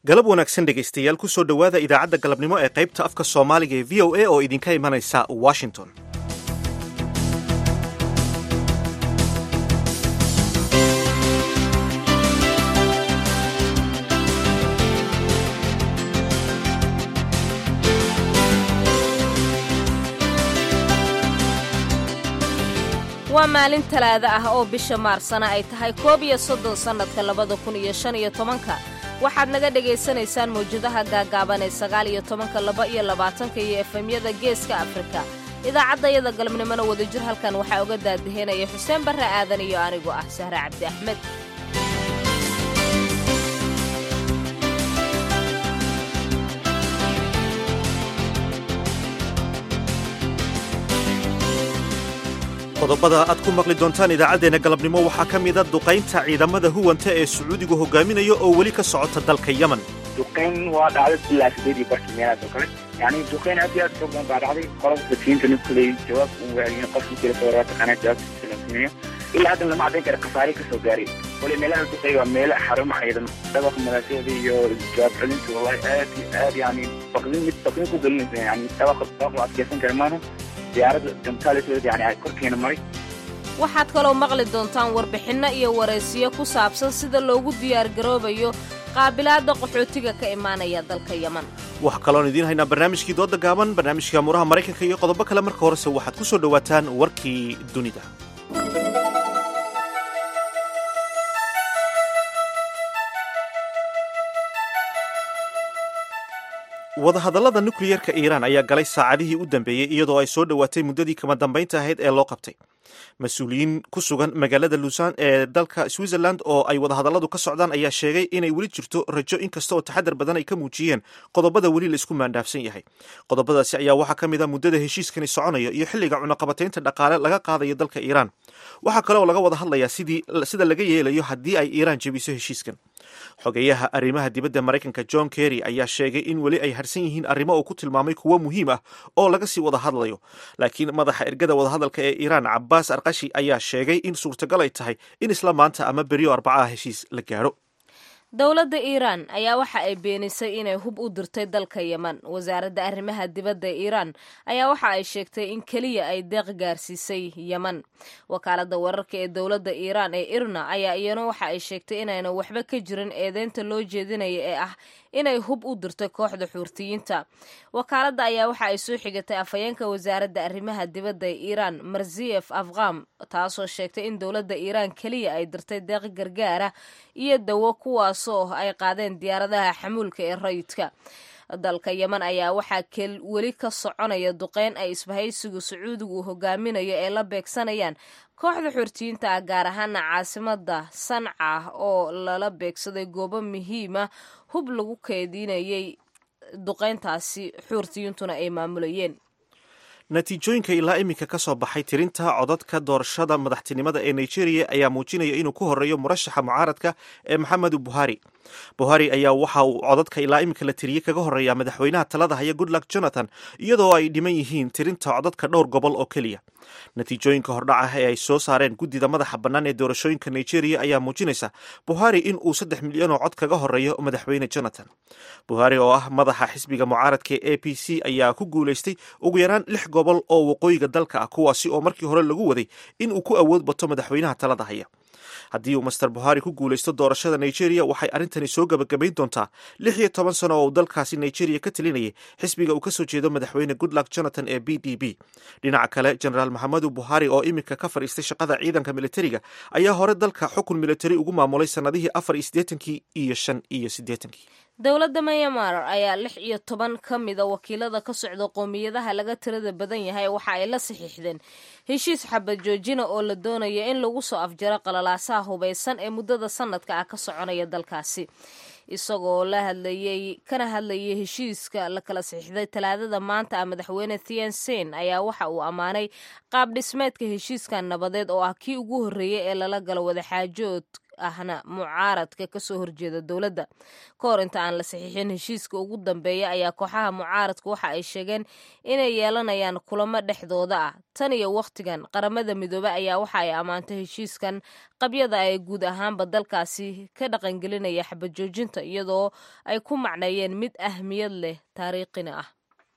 galab wanaagsan dhegaystayaal ku soo dhowaada idaacadda galabnimo ee qaybta afka soomaaliga ee v o a oo idinka imanaysa washington waa maalin talaado ah oo bisha maarsana ay tahay koob iyo soddon sannadka labada kun iyo shan iyo tobanka waxaad naga dhegaysanaysaan mawjadaha gaagaaban ee sagaal iyo tobanka laba iyo labaatanka iyo efemyada geeska afrika idaacaddayada galabnimona wadajir halkan waxaa uga daadaheynaya xuseen barre aadan iyo anigoo ah sahre cabdi axmed qodobada aad ku maqli doontaan idaacaddeenna galabnimo waxaa ka mida duqaynta ciidamada huwanta ee sacuudigu hogaaminayo oo weli ka socota dalka yemen duqayn waa dhacday ilaa sideedii barkii meelahaas oo kale yani duqayn aad iyo aad fog badan baa dhacday qolada safiinta nucley jawaab uu waayeen qofkii jira soo waa taqaanaa jawaabtiisa la sameeyo ilaa haddan lama caddayn kara khasaare kasoo gaaray wali meelaha duqay waa meelo xarumo ciidan dhabaqa madaashyada iyo jawaab celinta wallahi aad iyo aad yani baqdin mid baqdin ku gelinaysa yani dhabaqa dhabaqa la adkeysan kara maana diyaaradda gamtaalisooda yani ay korkeena maray waxaad kaloo maqli doontaan warbixinno iyo waraysiyo ku saabsan sida loogu diyaargaroobayo qaabilaadda qaxootiga ka imaanaya dalka yeman waxaa kaloon idiin haynaa barnaamijkii dooda gaaban barnaamijka muraha maraykanka iyo qodobo kale marka horese waxaad ku soo dhowaataan warkii dunida wadahadallada nukliyerka iiraan ayaa galay saacadihii u dambeeyey iyadoo ay soo dhowaatay muddadii kama dambaynta ahayd ee loo qabtay mas-uuliyiin ku sugan magaalada luusan ee dalka switzerland oo ay wadahadalladu ka socdaan ayaa sheegay inay weli jirto rajo inkasta oo taxadar badan ay ka muujiyeen qodobada weli la isku maandhaafsan yahay qodobadaasi ayaa waxaa ka mid a muddada heshiiskani soconayo iyo xilliga cunaqabataynta dhaqaale laga qaadayo dalka iiraan waxaa kale oo laga wada hadlayaa sida laga yeelayo haddii ay iiraan jebiso heshiiskan xogeyaha arrimaha dibadda maraykanka john kerry ayaa sheegay in weli ay harsan yihiin arrimo uu ku tilmaamay kuwo muhiim ah oo laga sii wada hadlayo laakiin madaxa ergada wadahadalka ee iiraan cabaas arkashi ayaa sheegay in suurtagal ay tahay in isla maanta ama beriyo arbacaha heshiis la gaadho dowladda iiraan ayaa waxa ay beenisay inay hub u dirtay dalka yeman wasaaradda arrimaha dibadda iiraan ayaa waxa ay sheegtay in keliya ay deeq gaarsiisay yeman wakaaladda wararka ee dowladda iiraan ee irna ayaa iyana waxa ay sheegtay inayna waxba ka jirin eedeynta loo jeedinaya ee ah inay hub u dirtay kooxda xuurtiyiinta wakaaladda ayaa waxa ay soo xigatay afhayeenka wasaaradda arrimaha dibadda ee iiraan marziyef afqam taasoo sheegtay in dowladda iiraan keliya ay dirtay deeq gargaara iyo dawo kuwaasoo ay qaadeen diyaaradaha xamuulka ee rayidka dalka yeman ayaa waxaa weli ka soconaya duqeyn ay isbahaysigu sacuudigu uu hogaaminayo ee la beegsanayaan kooxda xortiyiinta ah gaar ahaana caasimada sanca oo lala beegsaday goobo muhiima hub lagu keedinayay duqeyntaasi xuurtiyintuna ay maamulayeen natiijooyinka ilaa iminka ka soo baxay tirinta codadka doorashada madaxtinimada ee nigeria ayaa muujinaya inuu ku horeeyo murashaxa mucaaradka ee maxamedu buhari buhari ayaa waxa uu codadka ilaa iminka la tiriyey kaga horeeya madaxweynaha talada haya goodluck jonathan iyadoo ay dhiman yihiin tirinta codadka dhowr gobol oo keliya natiijooyinka hordhaca ee ay soo saareen guddida madaxa bannaan ee doorashooyinka nigeria ayaa muujinaysa buhari in uu saddex milyan oo cod kaga horeeyo madaxweyne jonathan buhari oo ah madaxa xisbiga mucaaradka ee a p c ayaa ku guulaystay ugu yaraan lix gobol oo waqooyiga dalka ah kuwaasi oo markii hore lagu waday in uu ku awood bato madaxweynaha talada haya haddii uu master buhari ku guulaysto doorashada nigeria waxay arrintani soo gabagabayn doontaa lix iyo toban sano oo uu dalkaasi nigeria ka talinayay xisbiga uu ka soo jeedo madaxweyne goodluck jonathan ee b d b dhinaca kale genaraal maxamedu buhari oo iminka ka fadhiistay shaqada ciidanka militariga ayaa hore dalka xukun militari ugu maamulay sannadihii afar iyo siddeetankii iyo shan iyo siddeetankii dowladda myanmar ayaa lix iyo toban ka mida wakiilada ka socda qoomiyadaha laga tirada badan yahay waxa ay la saxiixdeen heshiis xabad joojina oo la doonaya in lagu soo afjaro qalalaasaha hubaysan ee muddada sanadka ah ka soconaya dalkaasi isagoo la hadlayey kana hadlayay heshiiska la kala saxiixday talaadada maanta ah madaxweyne thian sein ayaa waxa uu ammaanay qaab dhismeedka heshiiskan nabadeed oo ah kii ugu horreeyey ee lala galo wadaxaajood ahna mucaaradka kasoo horjeeda dowladda ka hor inta aan la saxiixin heshiiska ugu dambeeya ayaa kooxaha mucaaradka waxa ay sheegeen inay yeelanayaan kulamo dhexdooda ah tan iyo wakhtigan qaramada midoobe ayaa waxa ay ammaantay heshiiskan qabyada ee guud ahaanba dalkaasi ka dhaqangelinaya xabajoojinta iyadoo ay ku macneeyeen mid ahmiyad leh taariikhina ah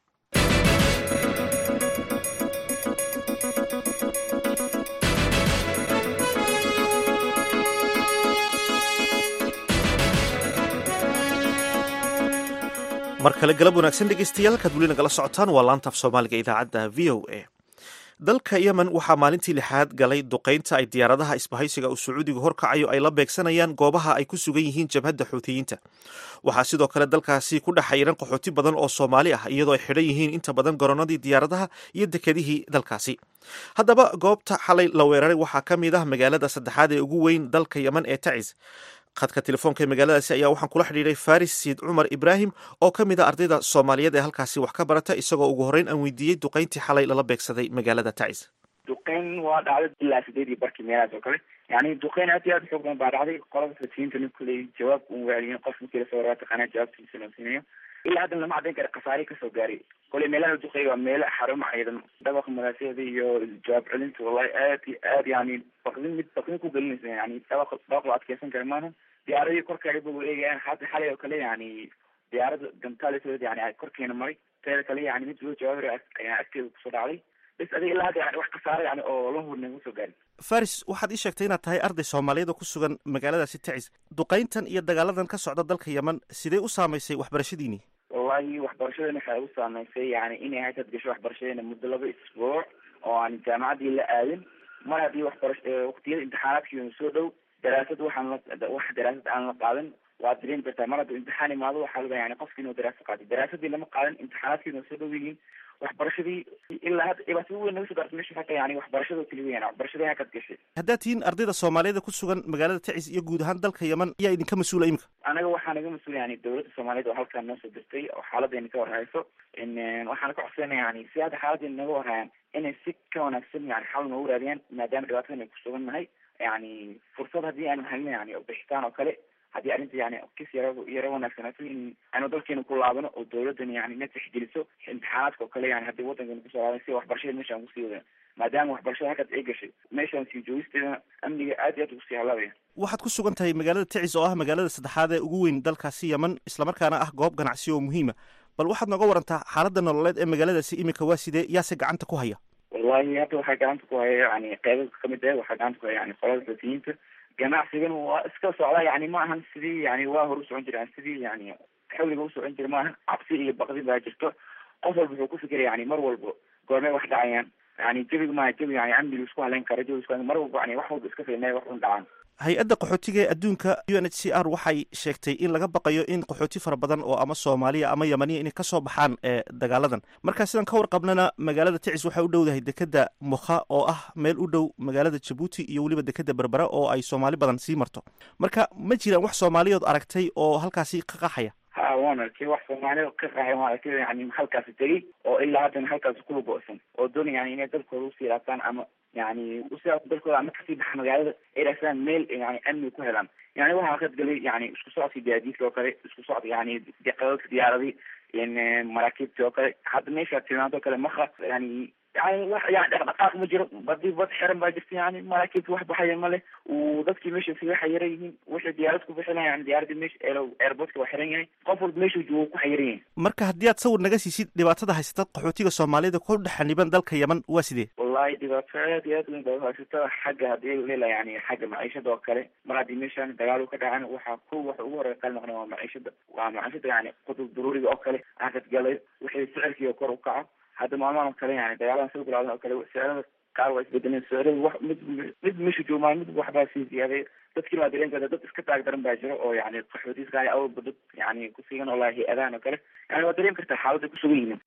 mar kale galab wanaagsan dhegeystayaal halkaad weli nagala socotaan waa laanta af soomaaliga idaacadda v o a dalka yemen waxaa maalintii lixaad galay duqaynta ay diyaaradaha isbahaysiga uu sacuudigu horkacayo ay la beegsanayaan goobaha ay ku sugan yihiin jabhadda xuutiyiinta waxaa sidoo kale dalkaasi ku dhex xayiran qaxooti badan oo soomaali ah iyadoo ay xidhan yihiin inta badan garoonadii diyaaradaha iyo dekedihii dalkaasi haddaba goobta xalay la weeraray waxaa ka mid ah magaalada saddexaad ee ugu weyn dalka yemen ee tacis khadka telefoonka ee magaaladaasi ayaa waxaan kula xidhiiray faris siid cumar ibraahim oo ka mid a ardayda soomaaliyeed ee halkaasi wax ka barata isagoo ugu horreyn aan weydiiyey duqayntii xalay lala beegsaday magaalada tacis duqeyn waa dhacday ilaa sideedii barkii meelahaas oo kale yani duqeyn aad iyo aad xoog badan baa dhacday qolada fasiinta nin kuley jawaab un waaliyin qof markii lasoo waraa taqaanaa jawaabtiisa loo siinayo ilaa haddan lama caddayn kara khasaare kasoo gaaray koley meelaha duqeey waa meelo xarumo ciidan dhabaqa madaasyada iyo jawaab celinta wallahi aad iyo aad yani baqdin mid baqdin ku gelinaysa yani dhabaq dhabaq la adkeysan kara maaha diyaaradii korkaaga ba eegayaan hadda xalay oo kale yani diyaarada gantaalisood yani korkeena maray teeda kale yani mid loo jawaabi ayaa agteeda kusoo dhacday bas adiga ilaa hadda yani wax khasaare yani oo la hurna kusoo gaarin faris waxaad ii sheegtay inaad tahay arday soomaaliyeed oo ku sugan magaaladaasi tacis duqayntan iyo dagaaladan ka socda dalka yemen sidee u saamaysay waxbarashadiinii wallahi waxbarashadeena waxay ugu saameysay yani inay haysad gasho waxbarashadeena muddo laba isbuuc oo aan jaamacaddii la aadin mar haddii waxbarash waqtiyada imtixaanaadkiina soo dhow daraasad waxaan la wax daraasad aan la qaadan waad dareemi kartaa mar hadduu imtixaan imaado waxaa laga yani qofki inuu daraasad qaatay daraasadii lama qaadan imtixaanaadkiina soo dhow yihiin waxbarashadii ilaa hadda dhibaatada weyn naga soo gaartay meesha haka yani waxbarashada keli weyan waxbarashadii hakad gashay haddaad tihiin ardayda soomaaliyeed ku sugan magaalada tacis iyo guud ahaan dalka yemen ayaa idinka mas-uula imika anaga waxaa naga mas-uula yani dowladda soomaaliyeed oo halkaan noo soo dirtay oo xaaladdeena ka warhayso waxaana ka codsanaya yani si hadda xaaladdeena naga warhayaan inay si ka wanaagsan yani xal noogu raadiyaan maadaama dhibaatadan ay ku sugan nahay yani fursad haddii aanu helno yani bixitaan oo kale haddii arrinta yani kis yara yaro wanaagsanaato in aanu dalkeena ku laabano oo dowladdan yani na tixgeliso imtixaanaadka oo kale yani haddii waddankeena kusoo laaban si waxbarashada meeshaan kusii wadana maadaama waxbarashada halkaas ay gashay meeshaan sii joogisteedana amniga aad iyo aad ugu sii halaabaya waxaad ku sugan tahay magaalada tacis oo ah magaalada saddexaad ee ugu weyn dalkaasi yemen islamarkaana ah goob ganacsi oo muhiima bal waxaad nooga warantaa xaaladda nololeed ee magaaladaasi imika waa sidee yaase gacanta ku haya wallahi hadda waxaa gacanta ku haya yani qeybo kamid ah waxaa gacanta ku haya yani qolada xuutiyiinta ganacsigan waa iska socda yani ma ahan sidii yani waa hor u socon jira sidii yani xawliga u socon jira maahan cabsi iyo baqdi baa jirto qof walba wuxuu ku fikiraya yani mar walba goormay wax dhacayaan yani jabiga maaha jabi yani amniga isku haleyn kara jabi isku mar walba yani wax walba iska fiilnay wax un dhacaan hay-adda qaxootiga ee adduunka u n h c r waxay sheegtay in laga baqayo in qaxooti fara badan oo ama soomaaliya ama yemaniya inay kasoo baxaan ee dagaaladan marka sidaan ka warqabnana magaalada tacis waxay u dhowdahay dekeda mukha oo ah meel u dhow magaalada jabuuti iyo weliba dekeda berbera oo ay soomaali badan sii marto marka ma jiraan wax soomaaliyood aragtay oo halkaasi ka qaxaya ha waan arkay wax soomaalida ka qaxay waan arkay yani halkaasi tegey oo ilaa haddana halkaasi kula go-san oo doonaya yani inay dalkooda usii laabtaan ama yani usia dalkooda ama kasii baxa magaalada ay raasaan meel yani amni ku helaan yani waxaa qadgalay yani isku socodkii gaadiidka oo kale isku socod yani qadadka diyaaradii maraakiibtii oo kale hadda meesha tilmaanto kale maka yani yani wax yani dhaqdhaqaaq ma jiro badii bad xiran baa jirta yani maraakiibta wax baxaya male uu dadkii meesha siga xayiran yihiin wixii diyaarad ku bixina yani diyaaradii meesha airportka waa xiran yahay qof walba meeshuu joogo ku xayiran yahay marka haddii aad sawir naga siisid dhibaatada haysata qaxootiga soomaaliyada ku dhexaniban dalka yemen waa sidee wallahi dhibaato aad iyo aad weyn baa haysata xagga haddii leela yani xagga maciishada oo kale mar haddii meeshaan dagaal ka dhacan waxaa ko waxa ugu horeya qal noqna waa maciishada waa maciishada yani qudub daruuriga oo kale akadgalay wixii sicirkii kor u kaco hadda maalmahan oo kale yani dagaaladan soo bilaadan oo kale sicirada qaar waa isbedeleen sicirada wax mid mid meesha joomaa mid waxbaa sii ziyaaday dadkii baa dareen karta dad iska taag daran baa jiro oo yani qaxootiska awalba dad yani kusigan oo lahi hay-adahan oo kale yani waa dareemi kartaa xaaladda kusugan yihiin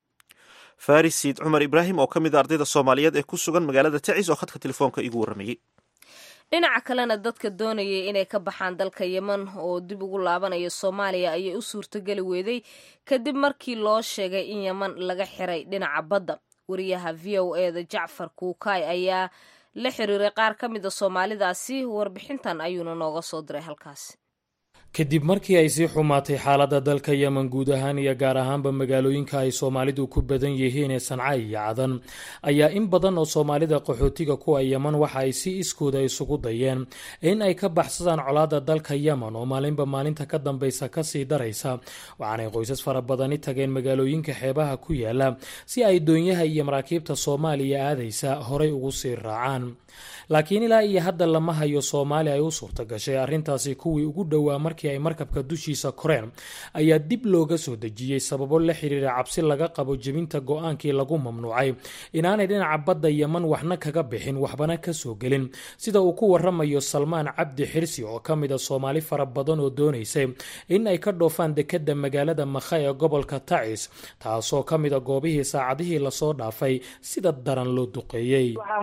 faris siid cumar ibraahim oo ka mid a ardayda soomaaliyeed ee ku sugan magaalada tacis oo khadka telefoonka igu warramayey dhinaca kalena dadka doonayay inay ka baxaan dalka yemen oo dib ugu laabanaya soomaaliya ayay u suurtogeli weeday kadib markii loo sheegay in yemen laga xiray dhinaca badda wariyaha v o e da jacfar kuukaay ayaa la xiriiray qaar ka mida soomaalidaasi warbixintan ayuuna nooga soo diray halkaasi kadib markii ay sii xumaatay xaaladda dalka yemen guud ahaan iyo gaar ahaanba magaalooyinka ay soomaalidu ku badan yihiin ee sanca iyo cadan ayaa in badan oo soomaalida qaxootiga kuwa yemen waxa ay si iskooda isugu dayeen in ay ka baxsadaan colaadda dalka yemen oo maalinba maalinta ka dambaysa kasii daraysa waxaanay qoysas fara badani tageen magaalooyinka xeebaha ku yaala si ay doonyaha iyo maraakiibta soomaaliya aadaysa horay ugu sii raacaan laakiin ilaa iyo hadda lama hayo soomaali ay u suurta gashay arrintaasi kuwii ugu dhowaa markii ay markabka dushiisa koreen ayaa dib looga soo dejiyey sababo la xiriira cabsi laga qabo jebinta go-aankii lagu mamnuucay inaanay dhinaca badda yeman waxna kaga bixin waxbana kasoo gelin sida uu ku waramayo salmaan cabdi xirsi oo ka mid a soomaali fara badan oo doonaysay in ay ka dhoofaan dekadda magaalada makha ee gobolka tacis taasoo ka mid a goobihii saacadihii lasoo dhaafay sida daran loo duqeeyey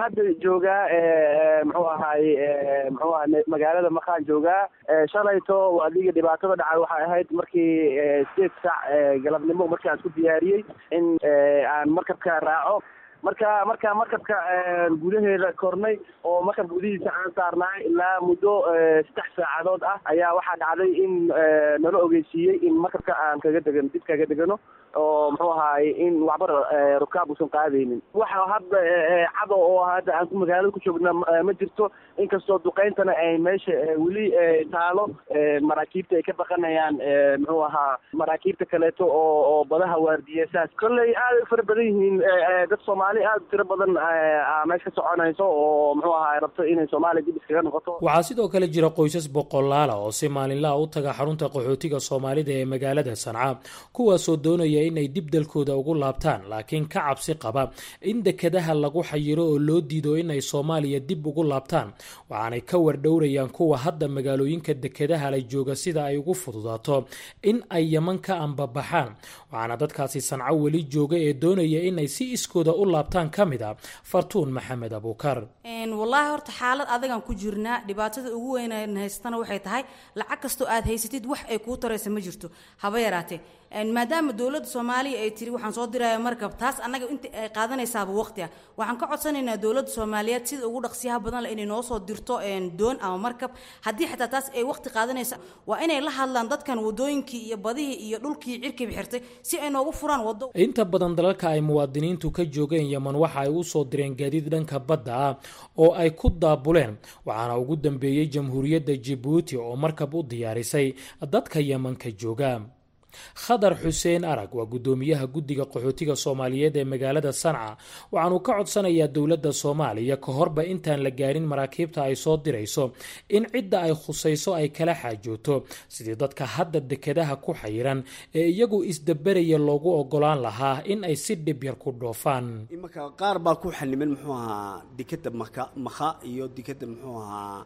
muxuu ahaay muxuu aha magaalada makaan joogaa shalayto adiga dhibaatada dhacay waxay ahayd markii sideed saac galabnimo markii aan isku diyaariyey in aan markabka raaco marka marka markabka gudaheeda kornay oo markab gudihiisa aan saarnaay ilaa muddo saddex saacadood ah ayaa waxaa dhacday in nala ogeysiiyey in markabka aan kaga degan dib kaga degano oo muxuu ahaay in waxba rukaab uusan qaadaynin waxa hadda cado oo hadda aan magaalada ku joogna ma jirto inkastoo duqeyntana ay meesha weli taalo maraakiibta ay ka baqanayaan muxuu ahaa maraakiibta kaleeto oo oo badaha waardiya saas kolley aad u fara badan yihiin dad soomaali aad u tiro badan meesha ka soconayso oo muxuu ahaa rabto inay soomaaliya dib iskaga noqoto waxaa sidoo kale jira qoysas boqolaala oo si maalinlaha u taga xarunta qaxootiga soomaalida ee magaalada sanca kuwaasoo doonaya inay dib dalkooda ugu laabtaan laakiin ka cabsi qaba in dekadaha lagu xayiro oo loo diido inay soomaaliya dib ugu laabtaan waxaanay ka wardhowrayaan kuwa hadda magaalooyinka dekadaha la jooga sida ay ugu fududaato in ay yeman ka ambabaxaan waxaana dadkaasi sanco weli jooga ee doonaya inay si iskooda u laabtaan ka mid a fartuun maxamed abuukar wallaahi horta xaalad adagaan ku jirnaa dhibaatada ugu weyn haystana waxay tahay lacag kastoo aad haysatid wax ay kuu taraysa ma jirto haba yaraatee maadaama dowladda soomaaliya ay tiri waxaan soo diraya markab taas annaga inta ay qaadanaysaaba waqti ah waxaan ka codsanaynaa dowladda soomaaliyeed sida ugu dhaqsiyaha badan leh inay noo soo dirto doon ama markab haddii xataa taas ay waqti qaadanaysa waa inay la hadlaan dadkan wadooyinkii iyo badihii iyo dhulkii cirkiba xirtay si ay noogu furaan wado inta badan dalalka ay muwaadiniintu ka joogeen yeman waxa ay u soo direen gaadiid dhanka badda ah oo ay ku daabuleen waxaana ugu dambeeyey jamhuuriyadda jibuuti oo markab u diyaarisay dadka yemanka jooga khadar xuseen arag waa guddoomiyaha guddiga qaxootiga soomaaliyeed ee magaalada sanca waxaanuu ka codsanayaa dowladda soomaaliya ka horba intaan la gaarin maraakiibta ay soo dirayso in cidda ay khusayso ay kala xaajooto sidii dadka hadda dekadaha ku xayiran ee iyagu isdaberaya loogu ogolaan lahaa in ay si dhib yar ku dhoofaan imanka qaar baa ku xaniman muxuu ahaa dekada maka makha iyo dekada muxuu ahaa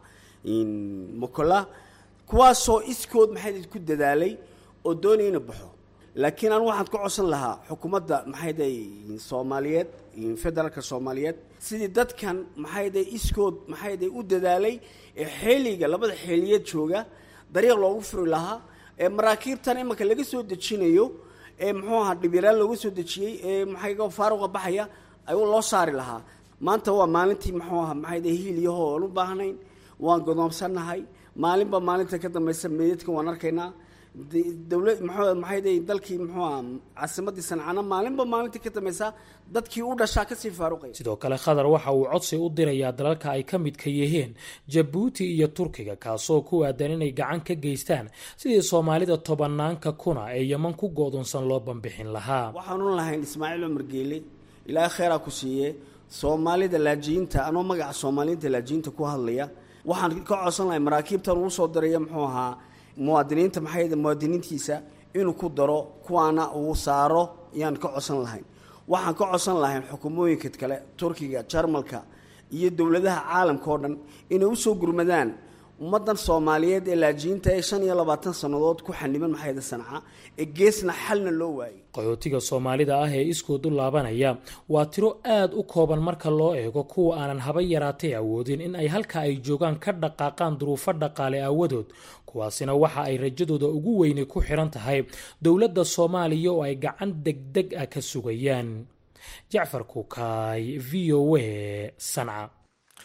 mokola kuwaasoo iskood maxay ku dadaalay oo doonaya ina baxo laakiin aan waxaan ka codsan lahaa xukuumadda maxayday soomaaliyeed federaalka soomaaliyeed sidii dadkan maxayday iskood maxayday u dadaalay ee xeeliga labada xeeliyeed jooga dariiq loogu furi lahaa ee maraakiibtan imanka laga soo dejinayo ee muxuu ahaa dhibyaraan looga soo dejiyey ee maxay faaruqa baxaya ay loo saari lahaa maanta waa maalintii muxuu ahaa maxayday hiiliyaho oon u baahnayn waan godoomsannahay maalinba maalinta ka dambaysa meydadka waan arkaynaa dowlad mxuu maxayday dalkii muxuu aha caasimadii sancana maalinba maalintii ka dambaysa dadkii u dhashaa kasii faaruqaya sidoo kale khadar waxa uu codsi u dirayaa dalalka ay ka midka yihiin jabuuti iyo turkiga kaasoo ku aadan inay gacan ka geystaan sidii soomaalida tobanaanka kuna ee yeman ku go-doonsan loo bambixin lahaa waxaanu lahayn ismaaciil cumar geele ilaahay kheyraa ku siiye soomaalida laajiyiinta anoo magaca soomaaliyiinta laajiyiinta ku hadlaya waxaan ka codsan lahay maraakiibtan uu soo diraya muxuu ahaa muwaadiniinta maxay muwaadiniintiisa inuu ku daro kuwaana uu saaro yaan ka codsan lahayn waxaan ka codsan lahayn xukuumooyinka kale turkiga jarmalka iyo dowladaha caalamka oo dhan inay usoo gurmadaan ummadan soomaaliyeed ee laajiyiinta ee shan iyo labaatan sannadood ku xaniban maxayda sanca ee geesna xalna loo waayay qaxootiga soomaalida ah ee iskood u laabanaya waa tiro aad u kooban marka loo eego kuwa aanan haba yaraatay awoodin in ay halka ay joogaan ka dhaqaaqaan duruufo dhaqaale aawadood kuwaasina waxa ay rajadooda ugu weyni ku xiran tahay dowladda soomaaliya oo ay gacan degdeg ah ka sugayaan jacfar kukaay v o a sanca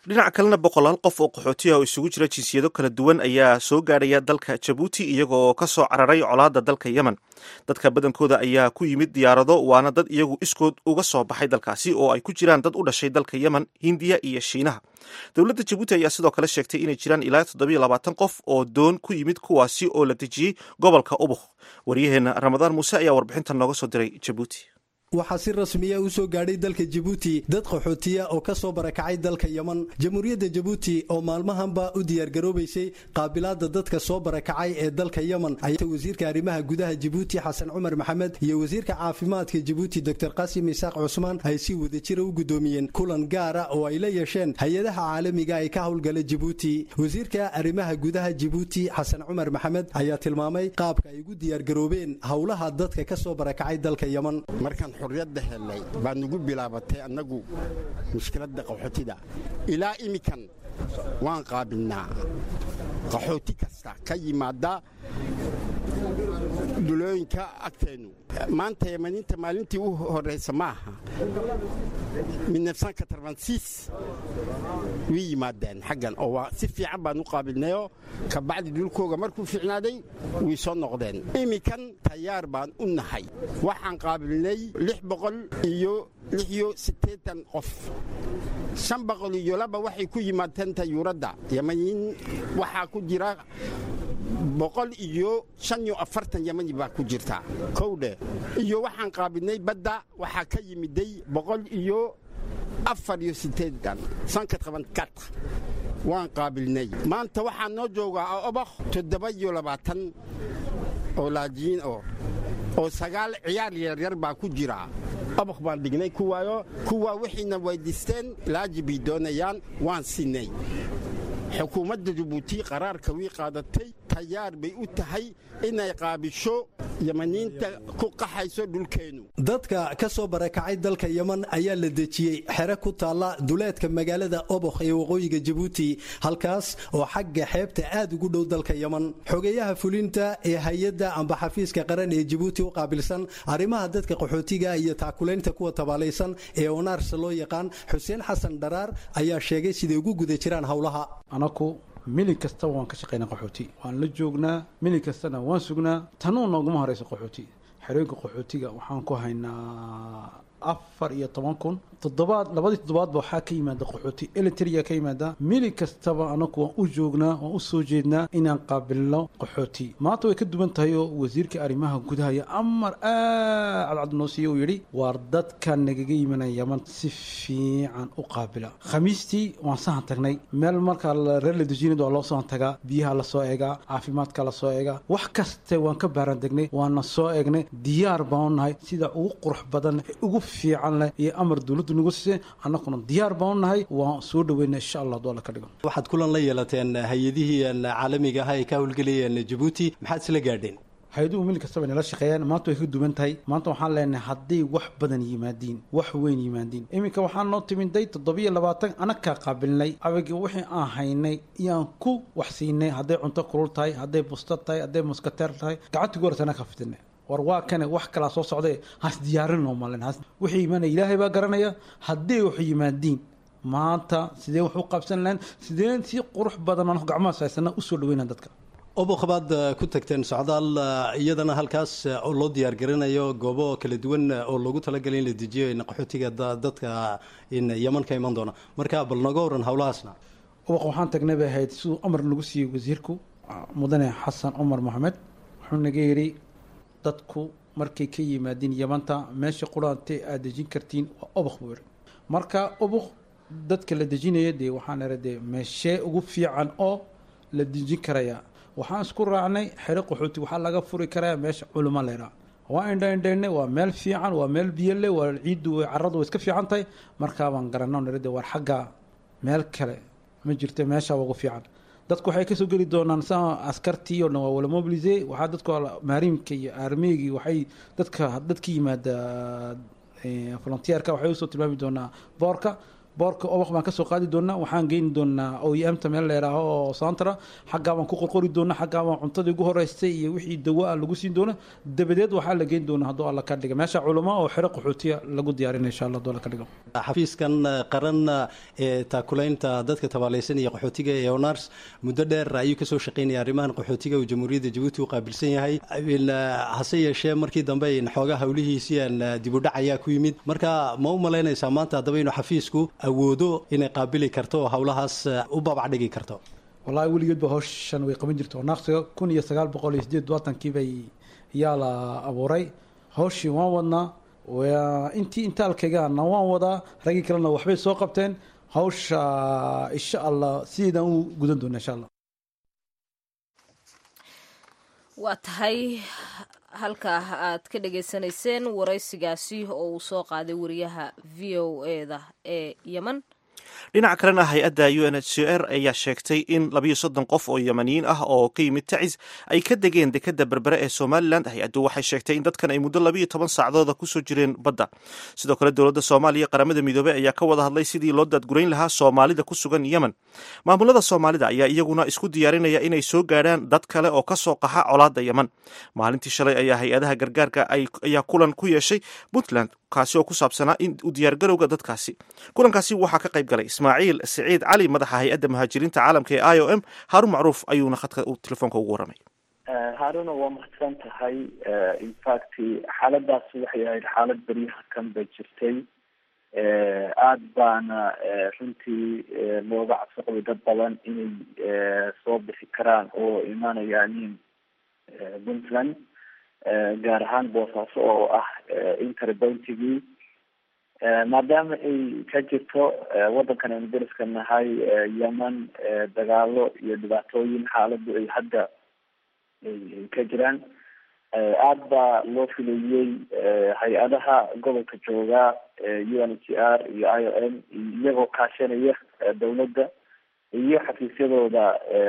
dhinaca kalena boqolaal qof oo qaxootiya oo isugu jira jinsiyado kala duwan ayaa soo gaadhaya dalka jabuuti iyagoo ka soo cararay colaadda dalka yemen dadka badankooda ayaa ku yimid diyaarado waana dad iyagu iskood uga soo baxay dalkaasi oo ay ku jiraan dad u dhashay dalka yemen hindiya iyo shiinaha dowladda jabuuti ayaa sidoo kale sheegtay inay jiraan ilaa toddobiyo labaatan qof oo doon ku yimid kuwaasi oo la dejiyey gobolka ubuk waryaheena ramadaan muuse ayaa warbixintan nooga soo diray jabuuti waxaa si rasmiya u soo gaadhay dalka jabuuti dad qaxootiya oo ka soo barakacay dalka yeman jamhuuriyadda jabuuti oo maalmahanba u diyaargaroobaysay qaabilaadda dadka soo barakacay ee dalka yeman ayaa wasiirka arrimaha gudaha jabuuti xasan cumar maxamed iyo wasiirka caafimaadka jabuuti doctor qasim isaaq cusmaan ay si wadajira u guddoomiyeen kulan gaara oo ay la yeesheen hay-adaha caalamiga ee ka howlgala jabuuti wasiirka arrimaha gudaha jabuuti xasan cumar maxamed ayaa tilmaamay qaabka ay ugu diyaargaroobeen howlaha dadka ka soo barakacay dalka yeman xurriyadda helnay baa nugu bilaabatay annagu mushkiladda qaxootida ilaa imikan waan qaabilnaa qaxooti kasta ka yimaada dulooyinka agteennu maanta yamaniinta maalintii u horraysa ma aha way yimaadeen xaggan oo waa si fiican baan u qaabilnayoo kabacdi dhulkooga markuu fiicnaaday way soo noqdeen iminkan tayaar baan u nahay waxaan qaabilnay lix boqol iyo lix iyo siddeetan qof shan boqol iyo laba waxay ku yimaadeen tayuuradda yamaniin waxaa ku jira boqol iyo shan iyo afartan yamani baa ku jirta kowdhe iyo waxaan qaabilnay badda waxaa ka yimiday boqol iyo afar iyo sideedan sanka qaban kat waan qaabilnay maanta waxaa noo joogaa obakh toddoba iyo labaatan oo laajiin oo oo sagaal ciyaar yaryar baa ku jira obakh baan dhignay kuwaayo kuwaa wixiina weydiisteen laaji bay doonayaan waan siinay xukuumadda jabuuti qaraarka wii qaadatay tayaar bay u tahay inay qaabisho yamaniinta ku qaxayso dhulkeennu dadka ka soo barakacay dalka yeman ayaa la dejiyey xere ku taalla duleedka magaalada obokh ee waqooyiga jabuuti halkaas oo xagga xeebta aad ugu dhow dalka yeman xogeeyaha fulinta ee hay-adda amba xafiiska qaran ee jabuuti u qaabilsan arrimaha dadka qaxootiga iyo taakulaynta kuwa tabaalaysan ee onaarsa loo yaqaan xuseen xasan dharaar ayaa sheegay siday ugu guda jiraan howlaha anaku milin kasta waan ka shaqaynaa qaxooti waan la joognaa milin kastana waan sugnaa tanuu nooguma horeyso qaxooti xerooyinka qaxootiga waxaan ku haynaa afar iyo toban kun toddobaad labadii toddobaadba waxaa ka yimaada qaxooti elitria ka yimaada milin kastaba anaku waan u joognaa waan u soo jeednaa inaan qaabilno qaxooti maanta way ka duwan tahay oo wasiirka arrimaha gudaha iyo amar aad cadcad noo siiye uu yidhi waar dadka nagaga yimanaya yaman si fiican u qaabila khamiistii waan sahan tagnay meel markaa reer la dejinad waa loo sahan tagaa biyaha lasoo eegaa caafimaadka lasoo eegaa wax kaste waan ka baaran degnay waana soo eegnay diyaar baan u nahay sida ugu qurux badan ee ugu fiican leh iyo amar dowladdu nagu siisay annaguna diyaar baan u nahay waan soo dhaweyna insha allah hadduu alla ka dhigo waxaad kulan la yeelateen hay-adihii caalamiga ah ee ka howlgelayeen jabuuti maxaad isla gaadheen hay-aduhu mil kastaba inala shaqeeyaan maanta way ka duwan tahay maanta waxaan leenahay hadday wax badan yimaadiin wax weyn yimaadiin iminka waxaan noo timiday toddobiyo labaatan anakaa qaabilnay abagi wixii aan haynay iyaan ku wax siinay hadday cunto kulul tahay hadday busta tahay hadday muskateer tahay gacantii goortana ka fidinay war waa kane wax kalaa soo socday has diyaarinoo malen wixii imaanaya ilaahay baa garanaya hadday wax yimaadiin maanta sidee wax u qabsan lahayn sideen si qurux badan aan gacmahaas haysana usoo dhaweyna dadka obokh baad ku tagteen socdaal iyadana halkaas oo loo diyaargarinayo goobo kala duwan oo loogu talagalay in la dejiyo qaxootiga dadka yeman ka iman doona marka bal naga waran howlahaasna obokh waxaan tagnay bay ahayd siduu amar nagu siiyey wasiirku mudane xasan cumar maxamed wuxuu naga yidhi dadku markay ka yimaadiin yamanta meesha quraantee aad dejin kartiin waa obokh buu yidhi marka obokh dadka la dejinaya dee waxaan ira dee meeshee ugu fiican oo la dejin karaya waxaan isku raacnay xero qaxooti waxaa laga furi karaa meesha culimo leeraa waa indha indhaynay waa meel fiican waa meel biyole waa ciiddu caradu way iska fiican tahay markaa baan garanno nirade war xagga meel kale ma jirto meesha ugu fiican dadku waxay kasoo geli doonaan sa askartii oo dhan waa wala mobilise waxaa dadku maarimka iyo armeygii waxay dadka dadka yimaada volunteerka waxay usoo tilmaami doonaa boorka boorka obaq baan kasoo qaadi doonaa waxaan geyni doonaa oemta meel leeraaho oo santra xaggaa baan ku qorqori doonaa xaggaa baan cuntadii ugu horeystay iyo wixii dawo ah lagu siin doona dabadeed waxaa la geyn doonaa hadduu alla ka dhiga meesha culamo oo xero qaxootiya lagu diyaarinaya insha allah hadduu alla ka dhigo xafiiskan qaran ee taakulaynta dadka tabaalaysan iyo qaxootiga ee onars muddo dheer ayuu kasoo shaqeynaya arrimahan qaxootiga uu jamhuuriyadda jabuuti u qaabilsan yahay hase yeeshee markii dambe xoogaa howlihiisii aan dibudhac ayaa ku yimid marka ma u malaynaysaa maanta haddaba inuu xafiisku awoodo inay qaabili karto oo howlahaas u babac dhigi karto wallahi weligeedba howshan way qaban jirta oo naaqsiga kun iyo sagaal boqol iyo sideed labaatanki bay yaa la abuuray howshii waan wadnaa intii intaalkaygaana waan wadaa raggii kalena waxbay soo qabteen hawsha insha allah sideedaan u gudan doona insha allah waa tahay halkaa aad ka dhagaysanayseen waraysigaasi oo uu soo qaaday wariyaha v o eda ee yeman dhinaca kalena hay-adda u n h c r ayaa sheegtay in labayo soddon qof oo yemaniyiin ah oo ka yimid tacis ay ka degeen dekadda berbere ee somalilan hay-addu waxay sheegtay in dadkan ay muddo labayo toban saacdooda kusoo jireen badda sidoo kale dowladda soomaaliya qaramada midoobey ayaa ka wada hadlay sidii loo daadgurayn lahaa soomaalida ku sugan yemen maamulada soomaalida ayaa iyaguna isku diyaarinaya inay soo gaadhaan dad kale oo ka soo qaxa colaadda yemen maalintii shalay ayaa hay-adaha gargaarka ayaa kulan ku yeeshay puntland kaasi oo ku saabsanaa in u diyaargarowga dadkaasi kulankaasi waxaa ka qayb galay ismaaciil siciid cali madaxa hay-adda muhaajiriinta caalamka ee i o m haarun macruuf ayuuna khadka telefoonka ugu warramay haaruna waa mahadsan tahay infact xaaladaas waxay ahayd xaalad beryaha kan bay jirtay aada baana runtii looga cabsi qabay dad badan inay soo bixi karaan oo imaanayaanin puntland gaar ahaan boosaaso oo ah interbountigii maadaama ay ka jirto waddankan aynu dariska nahay yemen dagaalo iyo dhibaatooyin xaaladu ay hadda ay ka jiraan aada baa loo filayey hay-adaha gobolka jooga u n h r iyo i o m iyagoo kaashanaya dawladda iyo xafiisyadooda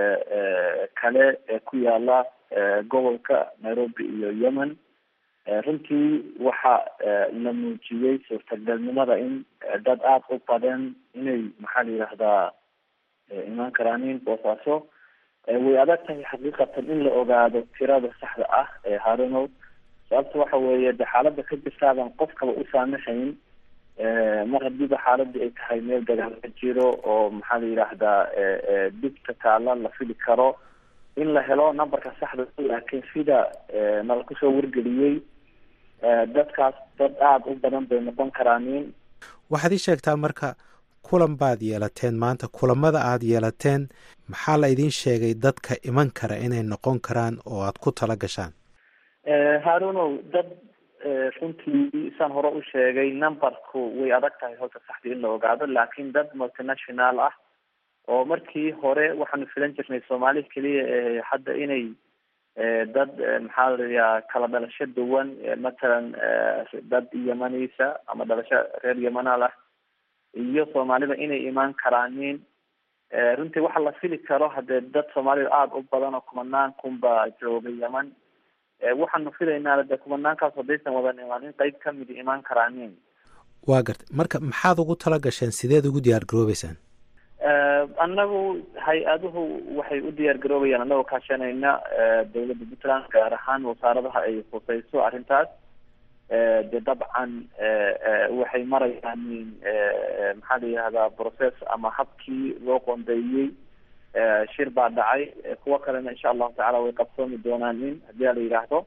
kale ee ku yaala gobolka nairobi iyo yemen runtii waxa la muujiyey suurtagalnimada in dad aada u badan inay maxaa la yidhaahdaa imaan karaanin boosaaso way adag tahay xaqiiqatan in la ogaado tirada saxda ah ee harunow sababta waxa weeye de xaalada ka jirtaaban qofkaba u saamaxayn mar hadiiba xaaladii ay tahay meel dagaal ka jiro oo maxaa la yidhaahdaa dhibta taala la fili karo in la helo numberka saxda laakiin sida nala kusoo wargeliyey dadkaas dad aada u badan bay noqon karaanin waxaad ii sheegtaa marka kulan baad yeelateen maanta kulamada aada yeelateen maxaa la idiin sheegay dadka iman kara inay noqon karaan oo aad ku tala gashaan harunow dad runtii saan hore u sheegay numberku way adag tahay horta saxdii in la ogaado laakiin dad multinational ah oo markii hore waxaanu filan jirnay soomaali keliya ee hadda inay dad maxaa laiyaa kala dhalasho duwan matalan dad yemanisa ama dhalasho reer yemanal ah iyo soomaalida inay imaan karaanin runtii waxa la fili karo hadee dad soomaalida aada u badan oo kumanaan kunba jooga yeman waxaanu filaynaa de kumanaankaas haddaysan wadan imaan in qeyb kamidi imaan karaanin waa gartay marka maxaad ugu tala gasheen sideed ugu diyaar garoobeysaan annagu hay-aduhu waxay u diyaar garoobayaan annagoo kaashanayna dawladda puntland gaar ahaan wasaaradaha ay khuseyso arrintaas de dabcan waxay marayaan maxaa la yihahdaa process ama habkii loo qoondeeyey shir baa dhacay kuwo kalena insha allahu tacala way qabsoomi doonaan in haddii a la yidhaahdo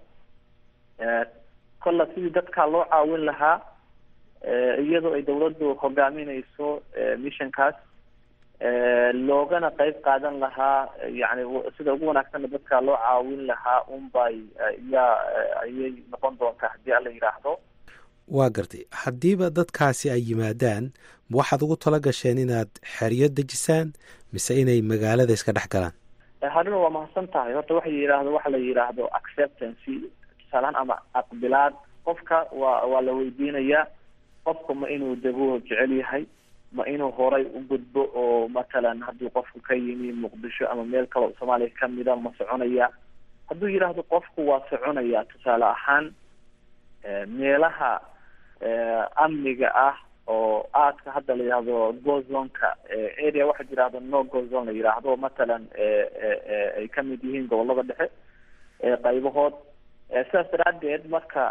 kolla sidii dadkaa loo caawin lahaa iyadoo ay dawladdu hogaaminayso missionkaas loogana qeyb qaadan lahaa yani sida ugu wanaagsanna dadka loo caawin lahaa unbay yaa ayay noqon doontaa haddii ala yidhaahdo waa gartay haddiiba dadkaasi ay yimaadaan waxaad ugu tala gasheen inaad xeryo dejisaan mise inay magaalada iska dhex galaan haruna waa mahadsan tahay horta waxa yidhaahdo waxa la yidhaahdo acceptancy tusaalahaan ama aqbilaad qofka waa waa la weydiinayaa qofka ma inuu dego jecel yahay ma inuu horay u gudbo oo matalan haddii qofku ka yimi muqdisho ama meel kaleo soomaaliya kamida ma soconaya hadduu yidhaahdo qofku waa soconaya tusaale ahaan meelaha amniga ah oo aadka hadda la yidhaahdo gozonka area waxaa yidhahdo no gozon la yidhaahdo matalan ay kamid yihiin gobolada dhexe qaybahood sidaas daraadeed marka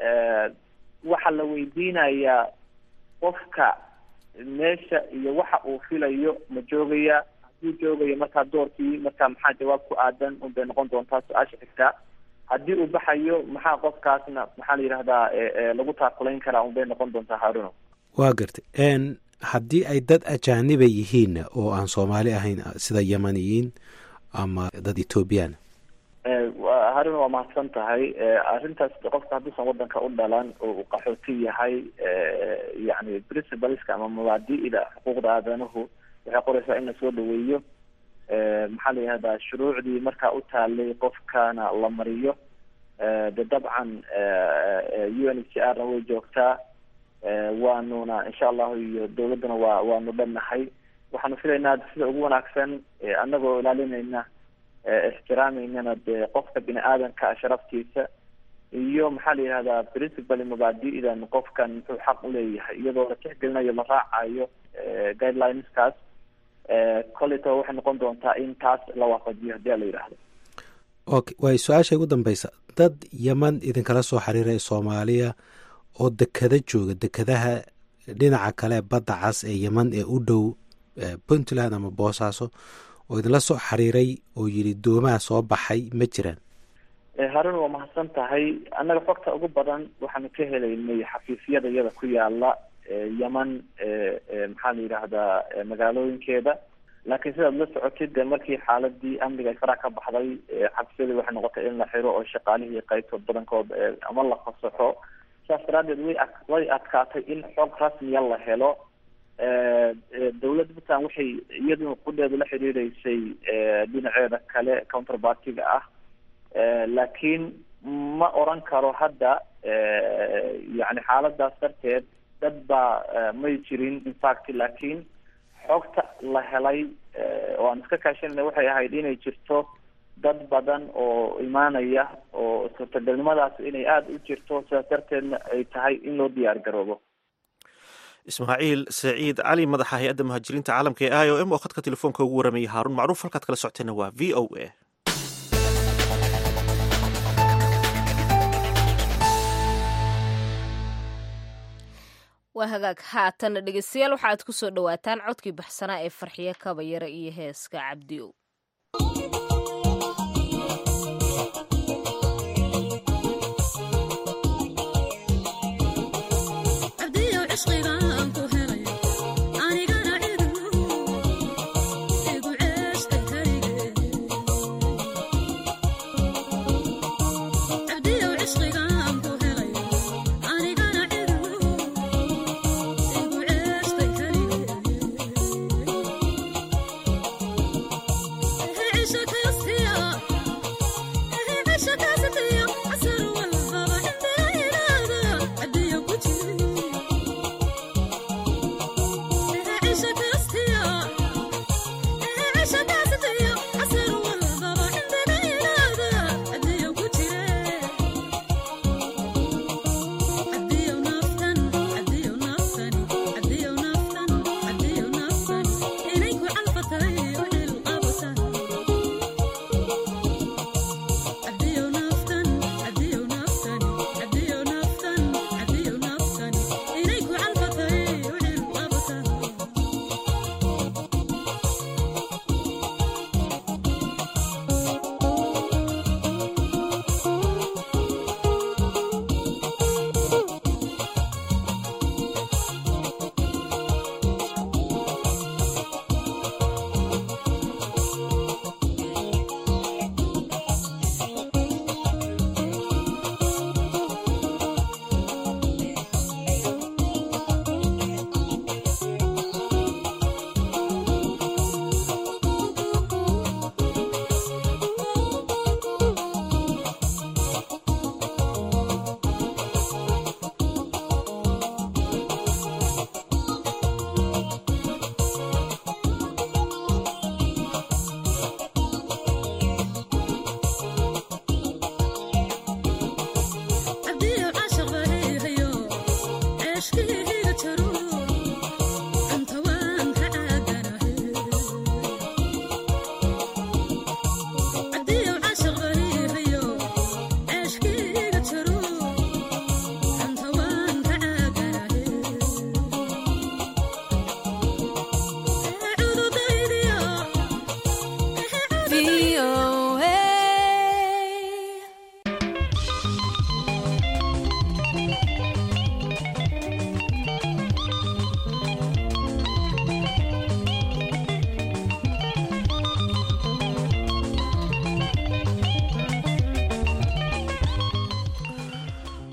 waxaa la weydiinayaa qofka meesha iyo waxa uu filayo ma joogaya hadduu joogayo markaa doorkii markaa maxaa jawaab ku aadan unbay noqon doontaa su-aasha xigtaa haddii uu baxayo maxaa qofkaasna maxaa la yidhahdaa lagu taakulayn karaa unbay noqon doontaa haruno waa gartay haddii ay dad ajaaniba yihiinna oo aan soomaali ahayn sida yamaniyiin ama dad ethoobiyaana haruna waa mahadsan tahay arrintaas qofka hadduusan wadanka u dhalan oo uu qaxooti yahay yani principleska ama mabaadi'da xuquuqda aadanuhu waxay qoraysaa in lasoo dhaweeyo maxaa la yihahdaa shuruucdii markaa u taalay qofkana la mariyo de dabcan u n h r na way joogtaa waanuna insha allahu iyo dawladduna waa waanu dhannahay waxaanu filaynaa sida ugu wanaagsan anagoo ilaalinayna ixtiraameynana dee qofka bini aadanka sharaftiisa iyo maxaa la yihahdaa principal mabaadi'dan qofkan muxuu xaq uleeyahay iyadoo la tixgelinayo la raacayo guidelineskaas koleyto waxay noqon doontaa in taas la waafajiyo hadii la yidhaahdo okay waay su-aasha ugu dambeysa dad yeman idinkala soo xiriiraya soomaaliya oo dekada jooga dekadaha dhinaca kale badda cas ee yeman ee u dhow puntland ama boosaaso oo idinla soo xiriiray oo yidhi doomaha soo baxay ma jiraan haruna waa mahadsan tahay annaga xogta ugu badan waxaanu ka helaynay xafiisyada iyada ku yaala yeman maxaa la yidhaahdaa magaalooyinkeeda laakiin sidaad la socotid de markii xaaladii amniga ay faraha ka baxday xafiisyadii waxay noqotay in la xiro oo shaqaalihii qaybtood badankood ama la fasaxo saas daraadeed way way adkaatay in xog rasmiya la helo dawladda puntland waxay iyaduna qudheedu la xiriireysay dhinaceeda kale counterpartiga ah laakiin ma oran karo hadda yani xaaladaas darteed dad baa may jirin infact laakiin xogta la helay oo aan iska kaashanayna waxay ahayd inay jirto dad badan oo imaanaya oo suurtagalnimadaas inay aada u jirto sidaas darteedna ay tahay in loo diyaar garoobo ismaaciil saciid cali madaxa hay-adda muhaajiriinta caalamka ee i o m oo khadka telefoonka ugu waramayay haaruun macruuf halkaad kala socoteenna waa v o a waa hagaag haatana dhegeystayaal waxaaad ku soo dhowaataan codkii baxsanaa ee farxiyo kabayara iyo heeska cabdiow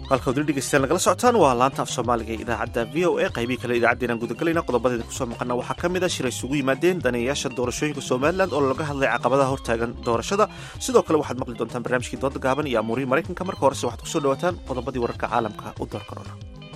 halka wdil dhegeystayaal nagala socotaan waa laanta af soomaaliga ee idaacadda v o a qaybihii kale idaacaddeenaan gudagalayna qodobadeeda kusoo maqana waxaa ka mid a shir isugu yimaadeen daneeyayaasha doorashooyinka somalilan oo laga hadlay caqabadaha hortaagan doorashada sidoo kale waxaad maqli doontaan barnaamijkii dooda gaaban iyo amuurihii maraykanka marka horese waxaad kusoo dhawaataan qodobadii wararka caalamka u door korona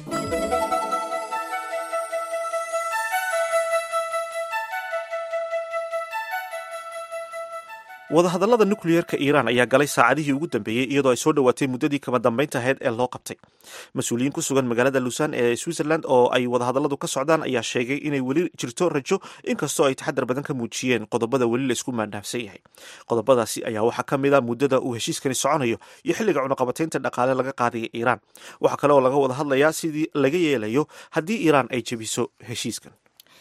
wadahadallada nukliyeerka iiraan ayaa galay saacadihii ugu dambeeyey iyadoo ay soo dhowaatay muddadii kama dambaynta ahayd ee loo qabtay mas-uuliyiin ku sugan magaalada luusan ee switzerland oo ay wadahadalladu ka socdaan ayaa sheegay inay weli jirto rajo inkastoo ay taxadar badan ka muujiyeen qodobada weli laysku maandhaafsan yahay qodobadaasi ayaa waxaa ka mid a muddada uu heshiiskani soconayo iyo xilliga cunaqabataynta dhaqaale laga qaadaya iiraan waxaa kale oo laga wada hadlayaa sidii laga yeelayo haddii iiraan ay jebiso heshiiskan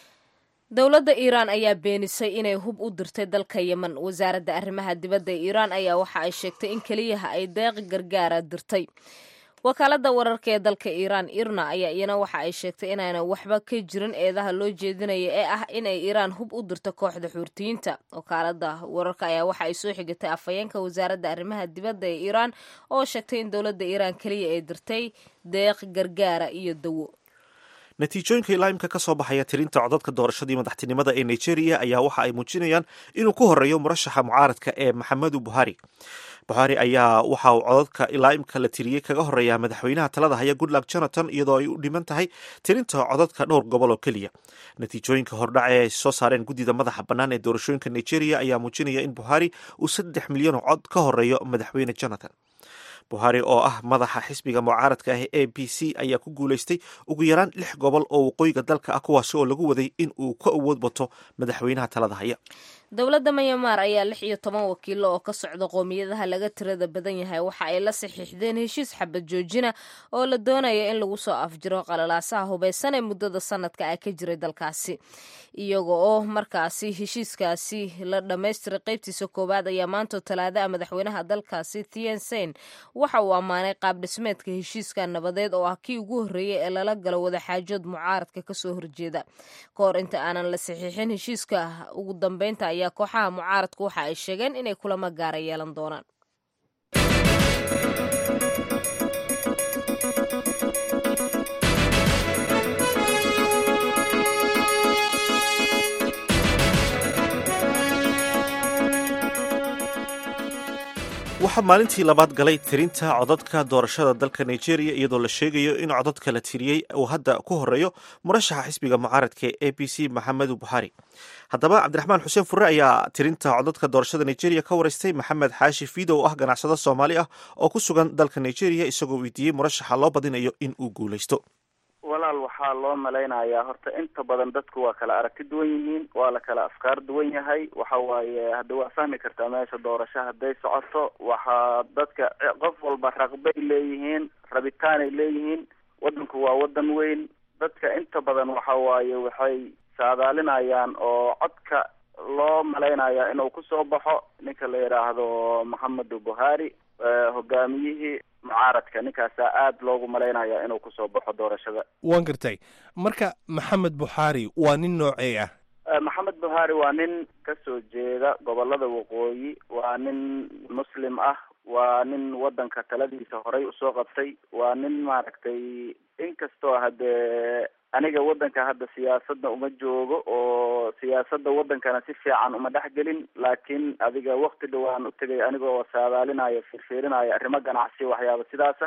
dowladda iiraan ayaa beenisay inay hub u dirtay dalka yemen wasaaradda arrimaha dibadda ee iiraan ayaa waxa ay sheegtay in keliyaha ay deeqi gargaara dirtay wakaaladda wararka ee dalka iiraan irna ayaa iyana waxa ay sheegtay inaana waxba ka jirin eedaha loo jeedinaya ee ah inay iiraan hub u dirto kooxda xuurtiyiinta wakaaladda wararka ayaa waxa ay soo xigatay afhayeenka wasaaradda arrimaha dibadda ee iiraan oo sheegtay in dowladda iiraan keliya ay dirtay deeq gargaara iyo dawo natiijooyinka ilaaimka ka soo baxaya tirinta codadka doorashadii madaxtinimada ee nigeria ayaa waxa ay muujinayaan inuu ku horeeyo murashaxa mucaaradka ee maxamedu buhari buhari ayaa waxa uu codadka ilaaimka la tiriyey kaga horeeyaa madaxweynaha talada haya goodluck jonathan iyadoo ay u dhiman tahay tirinta codadka dhowr gobol oo keliya natiijooyinka hordhac ee ay soo saareen guddida madaxa bannaan ee doorashooyinka nigeria ayaa muujinaya in buhari uu saddex milyan oo cod ka horeeyo madaxweyne jonathan buhari oo ah madaxa xisbiga mucaaradka ah ee b c ayaa ku guulaystay ugu yaraan lix gobol oo waqooyiga dalka ah kuwaasi oo lagu waday in uu ka awood bato madaxweynaha talada haya dowladda mayamaar ayaa lix iyo toban wakiilo oo ka socda qoomiyadaha laga tirada badan yahay waxa ay la saxiixdeen heshiis xabad joojina oo la doonaya in lagu soo afjiro qalalaasaha hubaysan ee muddada sanadka ah ka jiray dalkaasi iyaga oo markaasi heshiiskaasi la dhammaystiray qaybtiisa koowaad ayaa maanta talaada ah madaxweynaha dalkaasi tiensen waxa uu ammaanay qaab dhismeedka heshiiska nabadeed oo ah kii ugu horreeyey ee lala galo wadaxaajood mucaaradka kasoo horjeeda ka hor inta aanan la saxiixin heshiiska ugu dambeynta ayaa kooxaha mucaaradku waxa ay sheegeen inay kulamo gaara yeelan doonaan waxaa maalintii labaad galay tirinta codadka doorashada dalka nigeria iyadoo la sheegayo in codadka la tiriyey uu hadda ku horeeyo murashaxa xisbiga mucaaradka ee a b c maxamedu buhari haddaba cabdiraxmaan xuseen furre ayaa tirinta codadka doorashada nigeria ka wareystay maxamed xaashi fiido oo ah ganacsado soomaali ah oo ku sugan dalka nigeria isagoo weydiiyey murashaxa loo badinayo in uu guulaysto walaal waxaa loo malaynayaa horta inta badan dadku waa kala aragti duwan yihiin waa la kala afkaar duwan yahay waxa waaye hadda waa fahmi kartaa meesha doorasho hadday socoto waxaa dadka qof walba raqbay leeyihiin rabitaanay leeyihiin waddanku waa waddan weyn dadka inta badan waxa waaye waxay saadaalinayaan oo codka loo malaynaya inuu kusoo baxo ninka la yidhaahdo maxamedu buhari hogaamiyihii mucaaradka ninkaasaa aada loogu malaynaya inuu kusoo baxo doorashada waan gartay marka maxamed buxaari waa nin noocee ah maxamed buhari waa nin kasoo jeeda gobolada waqooyi waa nin muslim ah waa nin waddanka taladiisa horey usoo qabtay waa nin maaragtay inkastoo haddee aniga waddanka hadda siyaasadna uma joogo oo siyaasadda waddankana si fiican uma dhex gelin laakiin adiga wakti dhawaan u tegay anigoo saadaalinayo fiirfiirinayo arrimo ganacsi waxyaaba sidaasa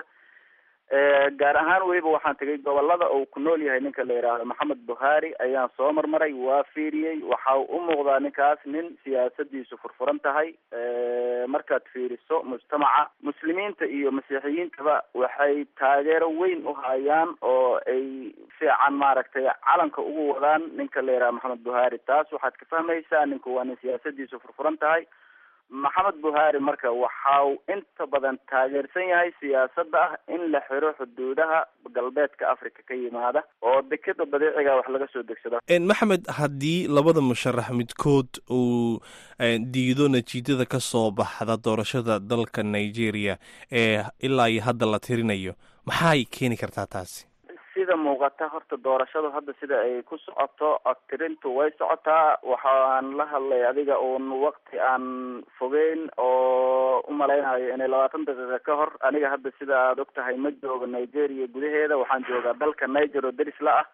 gaar ahaan weliba waxaan tegay gobolada uu ku nool yahay ninka la yidhaahdo maxamed buhari ayaan soo marmaray waa fiiriyey waxa u muuqdaa ninkaas nin siyaasadiisu furfuran tahay markaad fiiriso mujtamaca muslimiinta iyo masiixiyiintaba waxay taageero weyn u hayaan oo ay fiican maaragtay calanka ugu wadaan ninka la yidhaha maxamed buhari taas waxaad ka fahmaysaa ninku waa nin siyaasadiisu furfuran tahay maxamed buhari marka waxau inta badan taageersan yahay siyaasadda ah in la xiro xuduudaha galbeedka africa ka yimaada oo dekeda badeeciga wax laga soo degsado maxamed haddii labada musharax midkood uu diido natiijada ka soo baxda doorashada dalka nigeria ee ilaa iyo hadda la tirinayo maxay keeni kartaa taasi si sida muuqata horta doorashadu hadda sida ay ku socoto codtirintu way socotaa waxaan la hadlay adiga uun wakti aan fogeyn oo umalaynayo inay labaatan daqiiqa ka hor aniga hadda sida aada og tahay ma joogo nigeria gudaheeda waxaan joogaa dalka niger oo deris la ah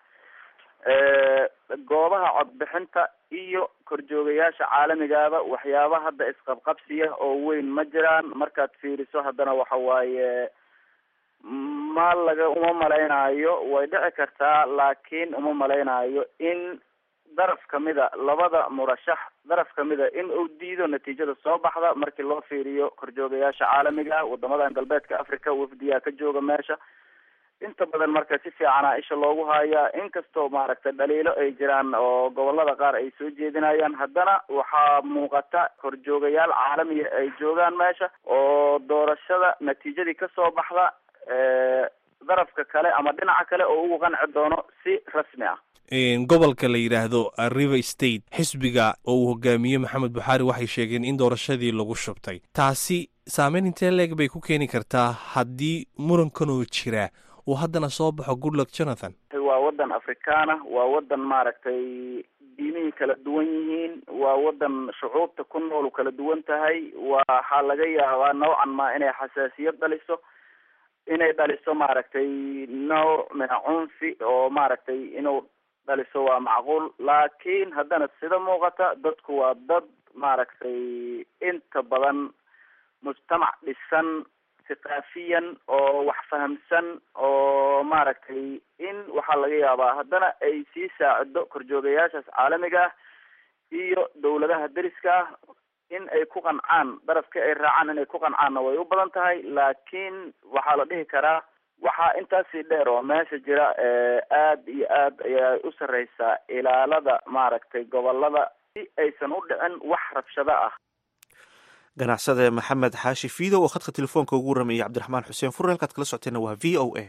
goobaha codbixinta iyo korjoogayaasha caalamigaaba waxyaaba hadda isqabqabsiya oo weyn ma jiraan markaad fiiriso haddana waxa waaye ma laga uma malaynayo way dhici kartaa laakiin uma malaynayo in daraf kamida labada murashax daraf kamida in uu diido natiijada soo baxda markii loo fiiriyo korjoogayaasha caalamiga wadamadan galbeedka africa wafdiyaa ka jooga meesha inta badan marka si fiicana isha loogu hayaa inkastoo maaragtay dhaliilo ay jiraan oo gobolada qaar ay soo jeedinayaan haddana waxaa muuqata korjoogayaal caalamiya ay joogaan meesha oo doorashada natiijadii kasoo baxda darafka kale ama dhinaca kale oo ugu qanci doono si rasmi ah gobolka la yidhaahdo river state xisbiga oo uu hogaamiye maxamed buxaari waxay sheegeen in doorashadii lagu shubtay taasi saameyn intee leeg bay ku keeni kartaa haddii murankanoo jira uu haddana soo baxo goodluck jonathan waa wadan afrikaana waa wadan maaragtay diimihii kala duwan yihiin waa wadan shucuubta ku nool kala duwan tahay waxaa laga yaabaa noocan ma inay xasaasiyad dhaliso inay dhaliso maaragtay nooc mina cunfi oo maaragtay inuu dhaliso waa macquul laakiin haddana sida muuqata dadku waa dad maaragtay inta badan mujtamac dhisan thaqaafiyan oo wax fahamsan oo maaragtay in waxaa laga yaabaa haddana ay sii saacido korjoogayaashaas caalamiga ah iyo dawladaha deriska ah in ay ku qancaan darafka ay raacaan inay ku qancaanna way u badan tahay laakiin waxaa la dhihi karaa waxaa intaasii dheer oo meesha jira aada iyo aad ayaa u sarreysaa ilaalada maaragtay gobolada si aysan u dhicin wax rabshado ah ganacsade maxamed xaashi fiidow oo khadka telefoonka ugu waramayay cabdiraxmaan xuseen fure halkaad kala socoteenna waa v o a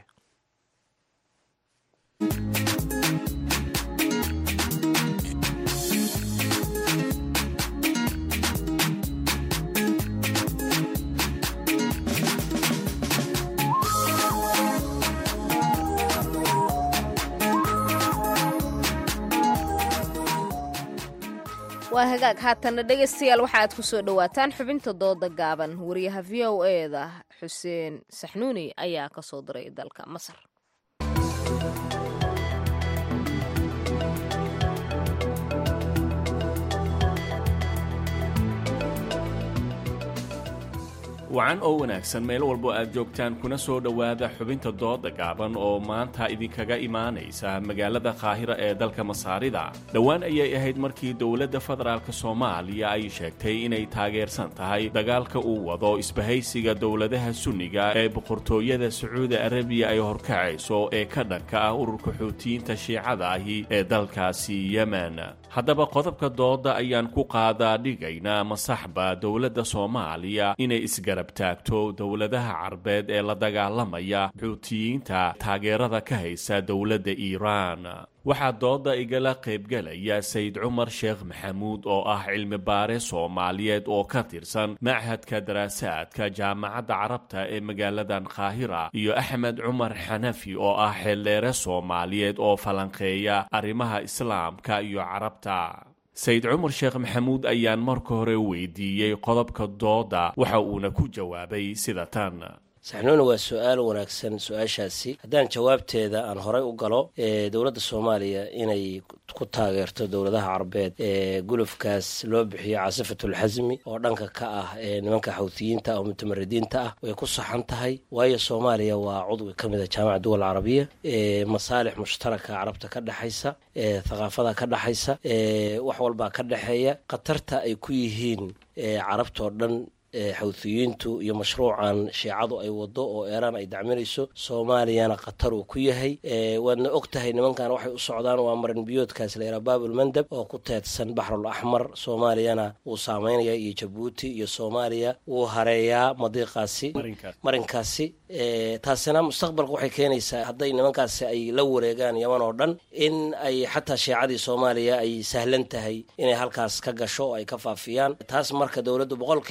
waa hagaag haatanna dhegaystayaal waxa aad ku soo dhowaataan xubinta dooda gaaban wariyaha v o eda xuseen saxnuuni ayaa ka soo diray dalka masar wacan oo wanaagsan meel walbo aad joogtaan kuna soo dhowaada xubinta dooda gaaban oo maanta idinkaga imaanaysa magaalada qaahira ee dalka masaarida dhowaan ayay ahayd markii dowladda federaalk soomaaliya ay sheegtay inay taageersan tahay dagaalka uu wado isbahaysiga dowladaha sunniga ee boqortooyada sacuudi arabiya ay horkacayso ee ka dhanka ah ururka xuutiyiinta shiicada ahi ee dalkaasi yemen haddaba qodobka dooda ayaan ku qaadaa dhigaynaa masaxba dowladda soomaaliya inay isgarab taagto dowladaha carbeed ee la dagaalamaya xuutiyiinta taageerada ka haysa dowladda iiraan waxaa dooda igala qaybgelaya sayid cumar sheekh maxamuud oo ah cilmi baare soomaaliyeed oo ka tirsan machadka daraasaadka jaamacadda carabta ee magaaladan qaahira iyo axmed cumar xanafi oo ah xeeldheere soomaaliyeed oo falanqeeya arrimaha islaamka iyo carabta sayid cumar sheekh maxamuud ayaan marka hore weydiiyey qodobka dooda waxa uuna ku jawaabay sida tan saxnuuna waa su-aal wanaagsan su-aashaasi haddaan jawaabteeda aan horay u galo dowladda soomaaliya inay ku taageerto dowladaha carabeed ee gulufkaas loo bixiyo caasifatulxasmi oo dhanka ka ah ee nimanka xawtiyiinta oo mutamaridiinta ah way ku saxan tahay waayo soomaaliya waa cudwi ka mid a jaamaca duwal carabiya masaalix mushtaraka carabta ka dhexaysa thaqaafada ka dhexaysa wax walbaa ka dhexeeya khatarta ay ku yihiin carabtoo dhan xawtiyiintu iyo mashruucan shiicadu ay wado oo eeraan ay dacminayso soomaaliyana khatar uu ku yahay waadna og tahay nimankan waxay u socdaan waa marin biyoodkaas la yaraa baabul mandab oo ku teedsan baxrul axmar soomaaliyana wuu saameynaya iyo jabuuti iyo soomaaliya wuu hareeyaa madiiqaasi marinkaasi taasina mustaqbalka waxay keenaysaa hadday nimankaasi ay la wareegaan yaman oo dhan in ay xataa shiicadii soomaaliya ay sahlan tahay inay halkaas ka gasho oo ay ka faafiyaan taas marka dowladdu boqolkiiba boqol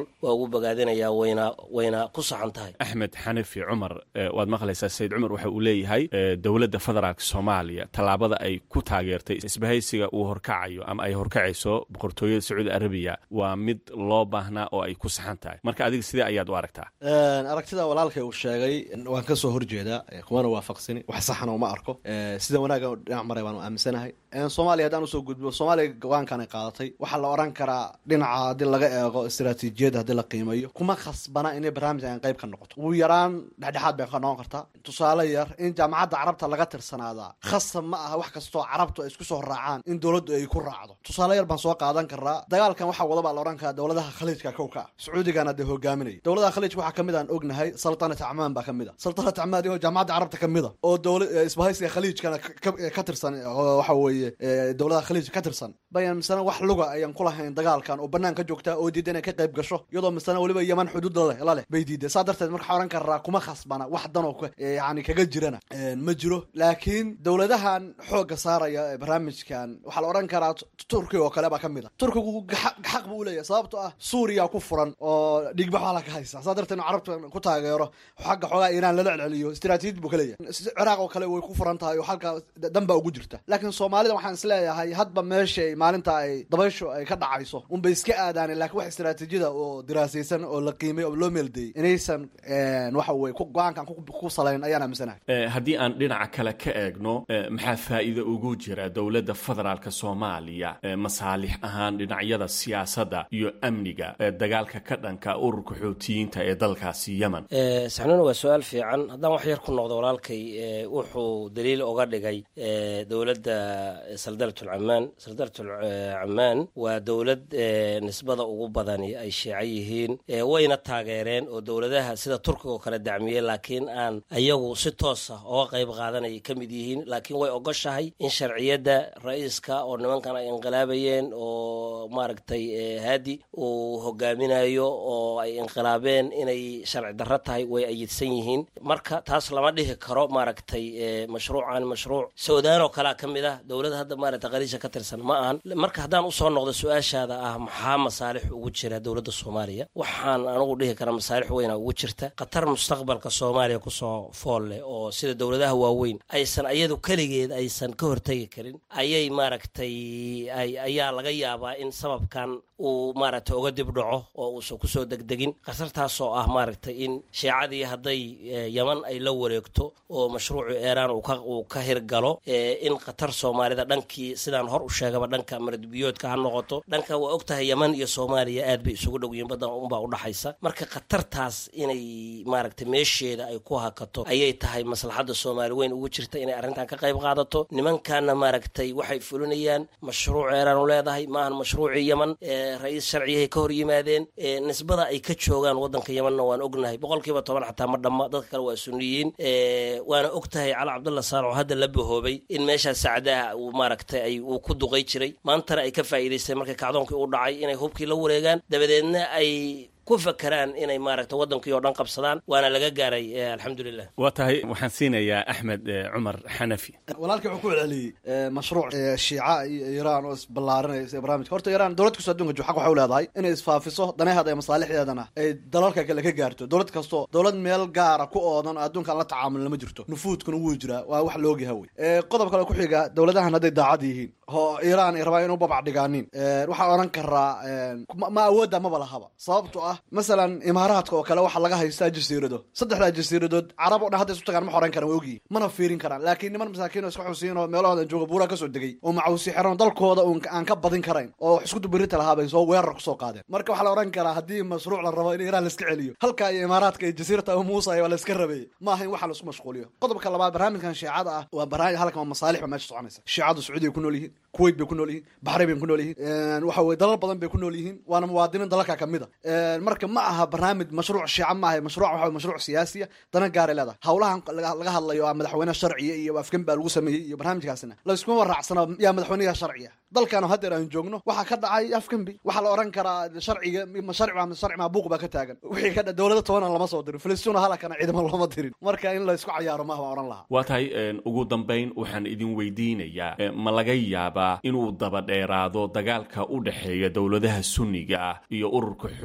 waa ugu bogaadinayaa wayna wayna ku saxan tahay axmed xanafi cumar waad maqlaysaa sayid cumar waxa uu leeyahay dowladda federaalk soomaaliya tallaabada ay ku taageertay isbahaysiga uu horkacayo ama ay horkacayso boqortooyada sacuudi arabiya waa mid loo baahnaa oo ay ku saxan tahay marka adiga sidee ayaad u aragtaa aragtida walaalkay uu sheegay waan ka soo horjeedaa kumana waafaqsani wax saxna uma arko sida wanaagga dhinac maray baan aaminsanahay soomaaliya haddaan usoo gudbo soomaaliya go-aankan ay qaadatay waxaa la oran karaa dhinaca haddii laga eego istaraatiijiyadda haddii la qiimeeyo kuma khasbana inay barnaamijkan qayb ka noqoto ugu yaraan dhexdhexaad bay ka noqon kartaa tusaale yar in jaamacadda carabta laga tirsanaadaa khasab ma aha wax kastoo carabtu ay isku soo raacaan in dowladdu ay ku raacdo tusaale yar baan soo qaadan karaa dagaalkan waxaa wada baa la ohan karaa dowladaha khaliijka kow ka ah sacuudigana dee hogaaminaya dowladaha khaliijka waxaa kamid aan ognahay saltanat acmaan baa kamid a saltanat acmaan oo jaamacadda carabta kamid a oo dowla isbahaysiga khaliijkana ka tirsan oo waxa weeye dowladaha khaliijka ka tirsan bayan misena wax luga ayaan ku lahayn dagaalkan oo banaan ka joogtaa oo diida inay ka qayb gasho iyadoo misena weliba yaman xuduud laleh la leh bay diiday saa darteed marka waxaa ohan karaa kuma khasbana wax danoo yani kaga jirana ma jiro laakiin dowladahan xoogga saaraya barnaamijkan waxaa la odhan karaa turkiga oo kale baa ka mid a turkigu xaq buu uleeyahay sababto ah suuriya ku furan oo dhigbax ala ka haysa saa darteed inu carabta ku taageero xagga xoogaa iiraan lala celceliyo istaraatiijid buu ka leeyahay ciraaq oo kale way ku furan tahay oo halka dan baa ugu jirta laakiin soomaalida waxaan isleeyahay hadba meeshay maalinta ay dabayshu ay ka dhacayso unbay iska aadaaneen lakiin wax istaraatiijiyada oo diraasaysan oo la qiimay oo loo meeldeeyey inaysan waxa weye go-aankan ku salayn ayaan aaminsanahay haddii aan dhinaca kale ka eegno maxaa faa'iida ugu jira dowladda federaalk soomaaliya masaalix ahaan dhinacyada siyaasadda iyo amniga dagaalka ka dhanka ururka xootiyiinta ee dalkaasi yemen saxnuuna waa su-aal fiican haddaan wax yar ku noqdo walaalkay wuxuu daliil oga dhigay dowladda saldarat camaan saldarat camaan waa dowlad nisbada ugu badani ay sheeca yihiin wayna taageereen oo dowladaha sida turkiga oo kale dacmiyey laakiin aan ayagu si toosa oga qayb qaadanaya ka mid yihiin laakiin way ogoshahay in sharciyadda ra-iiska oo nimankan ay inqilaabayeen oo maaragtay haadi uu hogaaminayo oo ay inqilaabeen inay sharci darro tahay way ayidsan yihiin marka taas lama dhihi karo maaragtay mashruucan mashruuc suudaan oo kalea ka mid ah dowladda hadda maaragtay khaliisha ka tirsan ma ahan marka haddaan usoo noqdo su-aashaada ah maxaa masaalix ugu jira dowladda soomaaliya waxaan anugu dhihi karaa masaalix weyna ugu jirta khatar mustaqbalka soomaaliya kusoo fool leh oo sida dowladaha waaweyn aysan ayadu keligeed aysan ka hortegi karin ayay maaragtay ayaa laga yaabaa in sababkan uu maaragtay uga dib dhaco oo uusan kusoo degdegin khatartaasoo ah maaragtay in shiicadii hadday yaman ay la wareegto oo mashruucii eeraan uu ka hirgalo in khatar soomaalida dhankii sidaan hor u sheegaba dhanka maradbiyoodka ha noqoto dhanka waa og tahay yaman iyo soomaaliya aad bay isugu dhow yihiin badan unbaa udhaxaysa marka khatartaas inay maaragtay meesheeda ay ku hakato ayay tahay maslaxadda soomaali weyn ugu jirta inay arrintan ka qayb qaadato nimankaana maaragtay waxay fulinayaan mashruuc eeraan u leedahay maahan mashruucii yaman ra-iis sharciyahay ka hor yimaadeen nisbada ay ka joogaan waddanka yamanna waan ognahay boqolkiiba toban xataa ma dhamma dadka kale waa suniyiin waana og tahay cali cabdulla saalax oo hadda la bahoobay in meeshaas sacdaha uu maaragtay ay uu ku duqay jiray maantana ay ka faa'iidaysteen markii kacdoonkii u dhacay inay hubkii la wareegaan dabadeedna ay ku fakeraan inay maaragta waddankii oo dhan qabsadaan waana laga gaaray alxamdulilah waa tahay waxaan siinayaa axmed cumar xanafi walaalkii wuxuu ku celceliyey mashruuc shiica iyo iiraan oo isballaarinaysa barnaamijka horta iiraan dowlad kastoo adduunka jo xaq waxay u leedahay inay isfaafiso daneheeda iyo masaalixdeedana ay dalalka kale ka gaarto dowlad kastoo dowlad meel gaara ku oodan oo adduunkan la tacaamulin lama jirto nufuudkuna wuu jiraa waa wax laogyaha wey qodob kale ku xiga dowladahan hadday daacad yihiin oo iiraan ay rabaan inu babac dhigaanin waxaa odhan karaa ma awoodda maba lahaba sababto ah masalan imaaraadka oo kale waxaa laga haystaa jasiirado saddexdaa jasiiradood carab o dhan hadda isu tagaan ma xoran karan waa ogyihin mana fiirin karaan laakiin niman masaakiin oo iska xusiin oo meelahoodan jooga buuraa kasoo degay oo macawsi xiran dalkooda aan ka badin karayn oo isku dubirita lahaa bay soo weerar kusoo qaadeen marka waxaa la odhan karaa haddii mashruuc la rabo in iiraan laiska celiyo halka iyo imaaraadka iyo jasiirata abu muusa waa la iska rabeeyey ma aha in waxaa laisku mashquuliyo qodobka labaad barnaamijkan shiicada ah waa barnaamij halkan waa masaalix ba meesha soconaysa shiicadu sacuudiya ku nool yihiin kuwait bay ku nool yihiin baxrayn bay ku nool yihiin waxa weye dalal badan bay ku nool yihiin waana muwaadiniin dalalka kamid a marka ma aha barnaamij mashruuc shiica maaha mashruuc waxa mashruuc siyaasiya dana gaaray leedahay howlahan laga hadlayo a madaxweyne sharciya iyo afgan baa lagu sameeyey iyo barnaamijkaasina layskuma waraacsana yaa madaxweynaha sharciya dalkan haddeer aan joogno waxaa ka dhacay afgambi waxaa la oran karaa sharciga sharci sharci maabuuq baa ka taagan wixii ka dowlada tobanan lama soo dirin filistiina halakana ciidamo looma dirin marka in laysku cayaaro maaha waan oran lahaa waa tahay ugu dambayn waxaan idin weydiinayaa ma laga yaabaa inuu daba dheeraado dagaalka u dhexeeya dowladaha sunniga ah iyo ururka xootiyiinta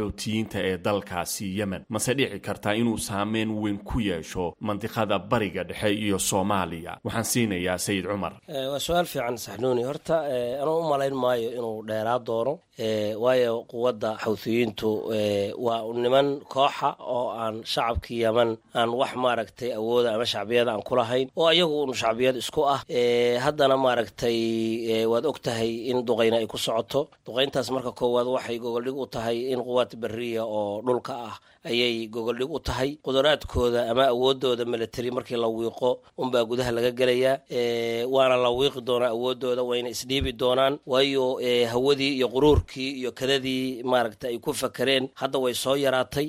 xuutiyiinta ee dalkaasi yemen mase dhici kartaa inuu saameyn weyn ku yeesho mandiqada bariga dhexe iyo soomaaliya waxaan siinayaa sayid cumar waa su-aal fiican saxnuuni horta anuu u malayn maayo inuu dheeraa doono waayo quwadda xawtiyiintu waa niman kooxa oo aan shacabkii yeman aan wax maaragtay awooda ama shacbiyada aan kulahayn oo ayagu un shacbiyad isku ah haddana maaragtay waad og tahay in duqayna ay ku socoto duqayntaas marka koowaad waxay gogoldhig u tahay in quwaad beriya oo dhulka ah ayay gogoldhig u tahay quduraadkooda ama awoodooda military markii la wiiqo unbaa gudaha laga gelayaa waana la wiiqi doonaa awoodooda wayna isdhiibi doonaan waayo hawadii iyo quruurkii iyo kadadii maaragta ay ku fakereen hadda way soo yaraatay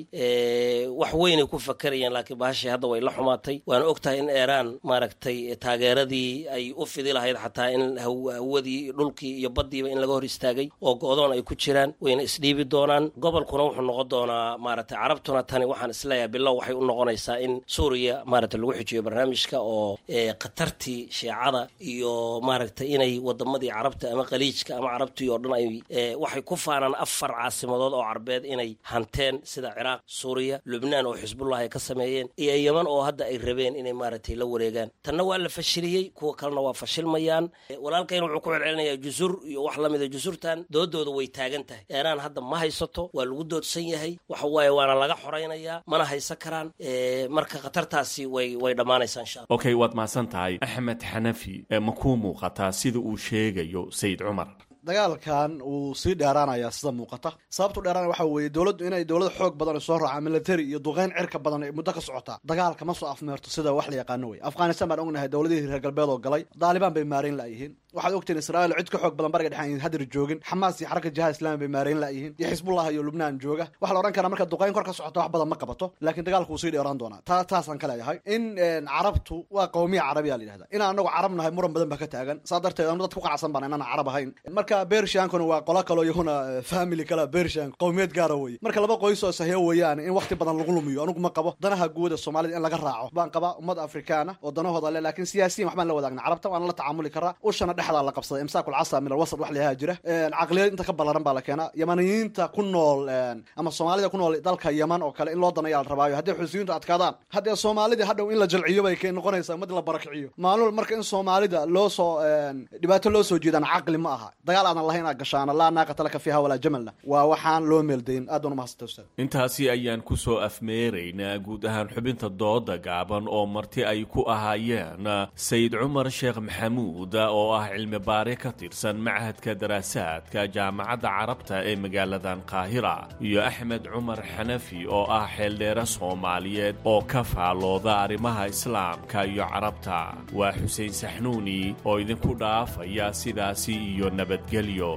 wax weynay ku fakerayeen laakiin bahashii hadda way la xumaatay waana og tahay in iiraan maaragtay taageeradii ay u fidi lahayd xataa in hawadii dhulkii iyo baddiiba in laga hor istaagay oo go-doon ay ku jiraan wayna isdhiibi doonaan gobolkuna wuxuu noqon doonaa maaragtay carabtuna tani waxaan isleeyahay bilow waxay u noqonaysaa in suuriya maaragta lagu xijiyo barnaamijka oo khatartii shiicada iyo maaragtay inay wadamadii carabta ama khaliijka ama carabtii oo dhan ay waxay ku faanaan afar caasimadood oo carbeed inay hanteen sida ciraaq suuriya lubnaan oo xisbullah ay ka sameeyeen iyo yeman oo hadda ay rabeen inay maaragtay la wareegaan tanna waa la fashiliyey kuwa kalena waa fashilmayaan walaalkayna wuxuu ku celcelinayaa jusur iyo wax lamida jusurtan doodooda way taagan tahay eeraan hadda ma haysato waa lagu doodsan yahay waxa waaye waana laga xoraynayaa mana haysan karaan marka khatartaasi way way dhammaanaysaa insha alla okay waad mahadsan tahay axmed xanafi ma kuu muuqataa sida uu sheegayo sayid cumar dagaalkan wuu sii dheeraanayaa sida muuqata sababtu dheeraanaya waxa weeye dowladdu inay dowlad xoog badan soo raacaan military iyo duqeyn cirka badan ay muddo ka socotaa dagaalka ma soo afmeerto sida wax la yaqaano wey afghanistan baan ognahay dowladihii reer galbeed oo galay daalibaan bay maarayn la'yihiin waxaad ogtiin israa'iil cid ka xoog badan bariga dhexe aan hadir joogin xamaas iyo xaraka jihaad islaami bay maarayn la'yihiin iyo xisbullah iyo lubnaan jooga waxaa la odhan karaa marka duqeyn kor ka socota wax badan ma qabato laakiin dagaalku wuu sii dheeraan doonaa taa taasaan ka leeyahay in carabtu waa qowmiya carabiya la yidhahda inaan anagu carab nahay muran badan baa ka taagan saa darteed anu dad ku qacsan baan inaan carab ahayn marka bershankuna waa qola kaloo iyaguna family kala bershan qowmiyad gaara weye marka laba qoys oo sahyo weeyaan in waqti badan lagu lumiyo anugu ma qabo danaha guuda soomaalida in laga raaco baan qabaa ummad afrikaana oo danahooda le laakiin siyaasiyin waxbaan la wadaagna carabta waana la tacaamuli karaa ushana dhexdaa la qabsaday imsaakul casa min alwasat wax layahaa jira caqliyad inta ka ballaran baa la keenaa yamaniyiinta ku nool ama soomaalida ku nool dalka yaman oo kale in loo danayaa la rabaayo haddii xusiyiintu adkaadaan haddee soomaalida hadhow in la jalciyo bay noqonaysaa ummad la barakiciyo maalul marka in soomaalida loo soo dhibaato loo soo jeedaan caqli ma aha dagaal aadan lahayn aad gashaana laa naaqata laka fiiha walaa jamalna waa waxaan loo meeldayn aad baan umahadsantaa ustaad intaasi ayaan ku soo afmeeraynaa guud ahaan xubinta dooda gaaban oo marti ay ku ahaayeen sayid cumar sheekh maxamuud oo ah cilmi baare ka tirsan machadka daraasaadka jaamacadda carabta ee magaaladan qaahira iyo axmed cumar xanafi oo ah xeeldheere soomaaliyeed oo ka faalooda arrimaha islaamka iyo carabta waa xuseen saxnuuni oo idinku dhaafaya sidaasi iyo nabadgelyo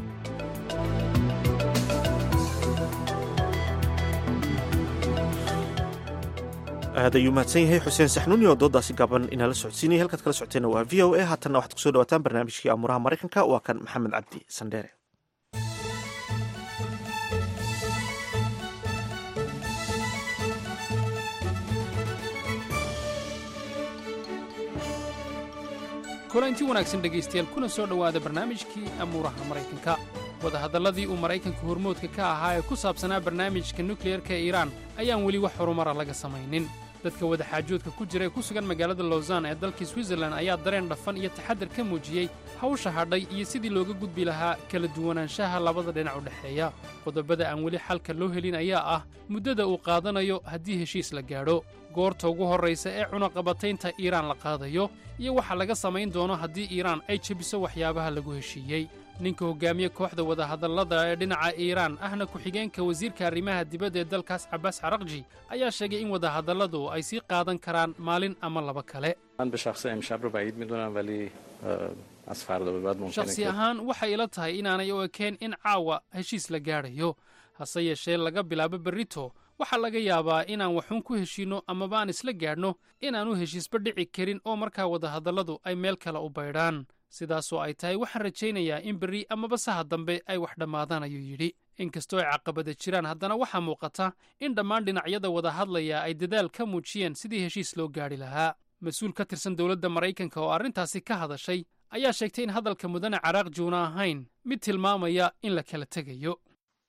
aad ayuu mahadsan yahay xuseen saxnuuni oo doodaasi gaaban inala socodsiinaya halkaad kala socoteenna waa v o a haatanna waxaad kusoo dhawaataan barnaamijkii amuraha maraykanka waa kan maxamed cabdi sandheere kulanti wanaagsan dhegaystayaal kuna soo dhowaada barnaamijkii amuuraha maraykanka wadahadalladii uu maraykanka hormoodka ka ahaa ee ku saabsanaa barnaamijka nukliyerka ee iiraan ayaan weli wax horumara laga samaynin dadka wadaxaajoodka ku jira ee ku sugan magaalada lowsan ee dalkii switzerlan ayaa dareen dhafan iyo taxaddar ka muujiyey hawsha hadhay iyo sidii looga gudbi lahaa kala duwanaanshaha labada dhinac u dhexeeya qodobada aan weli xalka loo helin ayaa ah muddada uu qaadanayo haddii heshiis la gaadho goorta ugu horraysa ee cunaqabataynta iiraan la qaadayo iyo waxa laga samayn doono haddii iiraan ay jebiso waxyaabaha lagu heshiiyey ninka hoggaamiye kooxda wadahadallada ee dhinaca iiraan ahna ku-xigeenka wasiirka arrimaha dibadda ee dalkaas cabaas caraqji ayaa sheegay in wadahadalladu ay sii qaadan karaan maalin ama laba kale shakhsi ahaan waxay ila tahay inaanay u ekeen in caawa heshiis la gaadhayo hase yeeshee laga bilaabo berrito waxaa laga yaabaa inaan waxuun ku heshiinno amaba aan isla gaadhno inaannu heshiisba dhici karin oo markaa wadahadalladu ay meel kale u baydhaan sidaasoo ay tahay waxaan rajaynayaa in berri amaba saha dambe ay wax dhammaadaan ayuu yidhi inkastoo ay caqabada jiraan haddana waxaa muuqata in dhammaan dhinacyada wada hadlaya ay dadaal ka muujiyeen sidii heshiis loo gaadhi lahaa mas-uul ka tirsan dowladda maraykanka oo arrintaasi ka hadashay ayaa sheegtay in hadalka mudane caraaq juuna ahayn mid tilmaamaya in la kala tegayo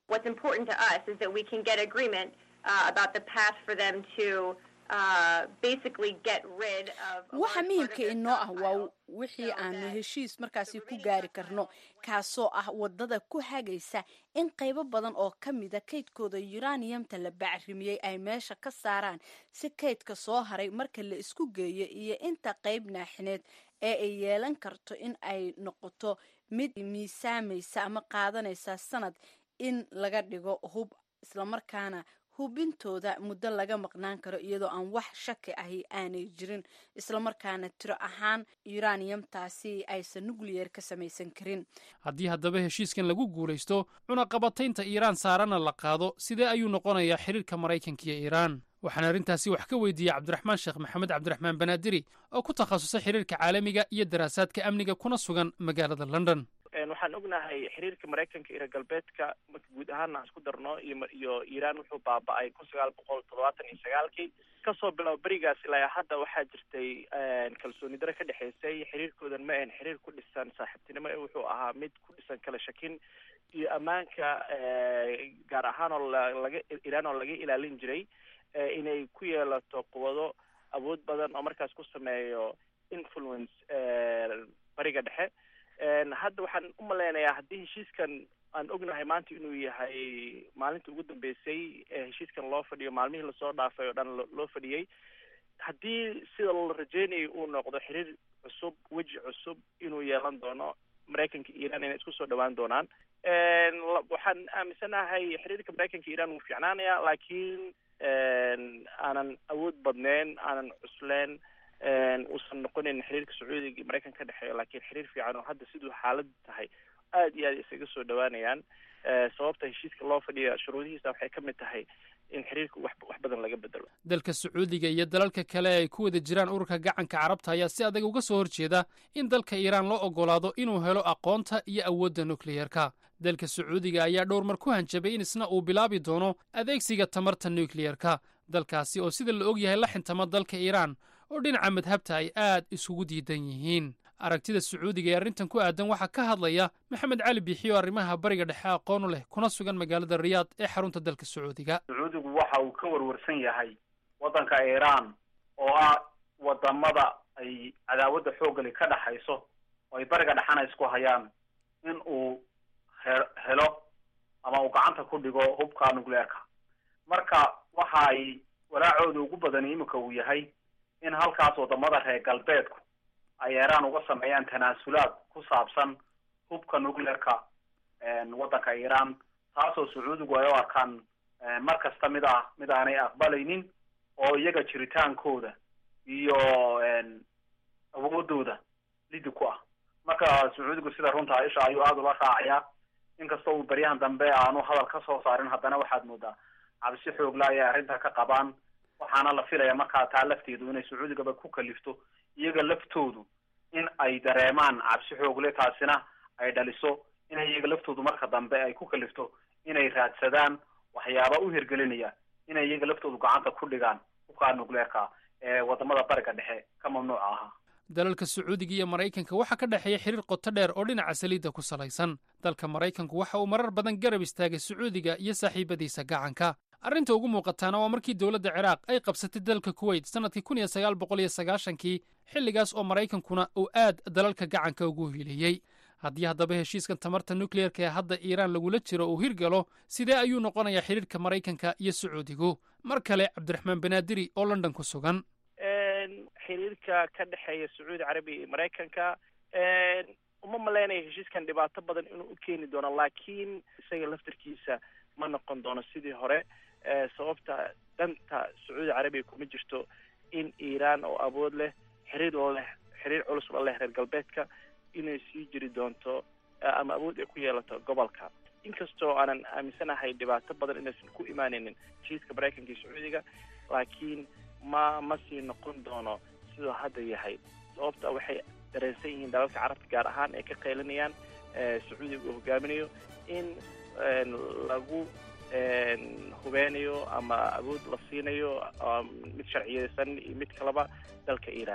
What's important to us is that we can get agreement uh, about the path for them to uh, basically get rid of. a waxa large part of muhiimka their inoo ah waa wixii aanu heshiis markaasi ku gaari karno kaasoo ah wadada ku hagaysa in qaybo badan oo ka mida kaydkooda yuraniyamta la bacrimiyey ay meesha ka saaraan si kaydka soo haray marka la isku geeyo iyo inta qayb naaxineed ee ay yeelan karto in ay noqoto mid miisaamaysa ama qaadanaysa sanad in laga dhigo hub islamarkaana hubintooda muddo laga maqnaan karo iyadoo aan wax shaki ahi aanay jirin islamarkaana tiro ahaan yuraniyamtaasi aysan nucleyer ka samaysan karin haddii haddaba heshiiskan lagu guulaysto cunaqabataynta iiraan saarana la qaado sidee ayuu noqonayaa xiriirka maraykanka iyo iiraan waxaan arrintaasi wax ka weydiiyey cabdiraxmaan sheekh maxamed cabdiraxmaan banaadiri oo ku takhasusay xiriirka caalamiga iyo daraasaadka amniga kuna sugan magaalada london waxaan ognahay xiriirka maraykanka iyo reer galbeedka marka guud ahaana aan isku darno iyo iyo iiraan wuxuu baaba-ay kun sagaal boqol toddobaatan iyo sagaalkii kasoo bilow berigaas ilaa hadda waxaa jirtay kalsooni dare ka dhexaysay xiriirkoodan ma ahan xiriir ku dhisan saaxiibtinimo ee wuxuu ahaa mid ku dhisan kala shakin iyo ammaanka gaar ahaan oo laga iiraan oo laga ilaalin jiray inay ku yeelato quwado awood badan oo markaas ku sameeyo influence bariga dhexe hadda waxaan u malaynayaa haddii heshiiskan aan ognahay maanta inuu yahay maalinta ugu dambeysay ee heshiiskan loo fadhiyo maalmihii lasoo dhaafay oo dhan loo fadhiyey haddii sida la rajeynayo uu noqdo xiriir cusub weji cusub inuu yeelan doono maraykanka iiraan inay isku soo dhawaan doonaan waxaan aaminsanahay xiriirka maraykanka iiraan wuu fiicnaanaya laakiin aanan awood badneyn aanan cusleen uusan noqonin xiriirka sacuudiga iyo maraykanka ka dhexeeyo laakiin xiriir fiican oo hadda siduu xaaladu tahay aad iyo aad isaga soo dhawaanayaan sababta heshiiska loo fadhiya shuruudihiisa waxay ka mid tahay in xiriirka wax wax badan laga bedelo dalka sacuudiga iyo dalalka kale ay ku wada jiraan ururka gacanka carabta ayaa si adag uga soo horjeeda in dalka iiraan loo ogolaado inuu helo aqoonta iyo awoodda nukliyerka dalka sacuudiga ayaa dhowr mar ku hanjabay in isna uu bilaabi doono adeegsiga tamarta nukliyerka dalkaasi oo sida la og yahay la xintama dalka iiraan oo dhinaca madhabta ay aad isugu diidan yihiin aragtida sacuudiga ee arrintan ku aadan waxaa ka hadlaya maxamed cali biixiyo arrimaha bariga dhexe aqoonu leh kuna sugan magaalada riyaad ee xarunta dalka sacuudiga sacuudigu waxa uu ka warwarsan yahay waddanka iiraan oo ah wadamada ay cadaawadda xoogali ka dhexayso oo ay bariga dhexana isku hayaan in uu he helo ama uu gacanta ku dhigo hubka nucleerka marka waxa ay walaacooda ugu badani iminka uu yahay in halkaas wadamada reer galbeedku ay iiraan uga sameeyaan tanaasulaad ku saabsan hubka nucleerka waddanka iiraan taasoo sacuudigu ay u arkaan mar kasta mid ah mid aanay aqbalaynin oo iyaga jiritaankooda iyo awoodooda lidi ku ah marka sacuudigu sida runta isha ayuu aada ula raacayaa inkastoo uu beryahan dambe aanu hadal ka soo saarin haddana waxaad moodaa cabsi xoogla ayay arrinta ka qabaan waxaana la filaya markaa taa lafteedu inay sacuudigaba ku kalifto iyaga laftoodu in ay dareemaan cabsi xoogle taasina ay dhaliso in iyaga laftoodu marka dambe ay ku kalifto inay raadsadaan waxyaaba u hirgelinaya inay iyaga laftoodu gacanta ku dhigaan hubkaa nucleerka ee wadamada bariga dhexe ka mamnuuca ahaa dalalka sacuudiga iyo maraykanka waxaa ka dhexeeya xiriir qoto dheer oo dhinaca saliidda ku salaysan dalka maraykanku waxa uu marar badan garab istaagay sacuudiga iyo saaxiibadiisa gacanka arrinta ugu muuqataana waa markii dowladda ciraaq ay qabsatay dalka kuweyt sannadkii kun iyo sagaal boqol iyo sagaashankii xilligaas oo maraykankuna uu aad dalalka gacanka ugu hiiliyey haddii haddaba heshiiskan tamarta nukleyerka ee hadda iiraan lagula jiro uu hirgalo sidee ayuu noqonayaa xiriirka maraykanka iyo sacuudigu mar kale cabdiraxmaan banaadiri oo london ku sugan xiriirka ka dhexeeya sacuudi carabiya iyo maraykanka uma malaynayo heshiiskan dhibaato badan inuu u keeni doono laakiin isaga laftarkiisa ma noqon doono sidii hore sababta danta sacuudi carabiya kuma jirto in iiraan oo awood leh xiriir la leh xiriir culus la leh reer galbeedka inay sii jiri doonto ama awood ay ku yeelato gobolka inkastoo aanan aaminsanahay dhibaato badan inaysan ku imaanaynin heshiiska maraykanka iyo sacuudiga laakiin ma ma sii noqon doono siduu hadda yahay sababta waxay dareensan yihiin dalalka carabta gaar ahaan ay ka qaylinayaan sacuudiga uu hogaaminayo in lagu hubeynayo ama awood la siinayo mid sharciyeysan iyo mid kaleba dalka iiraan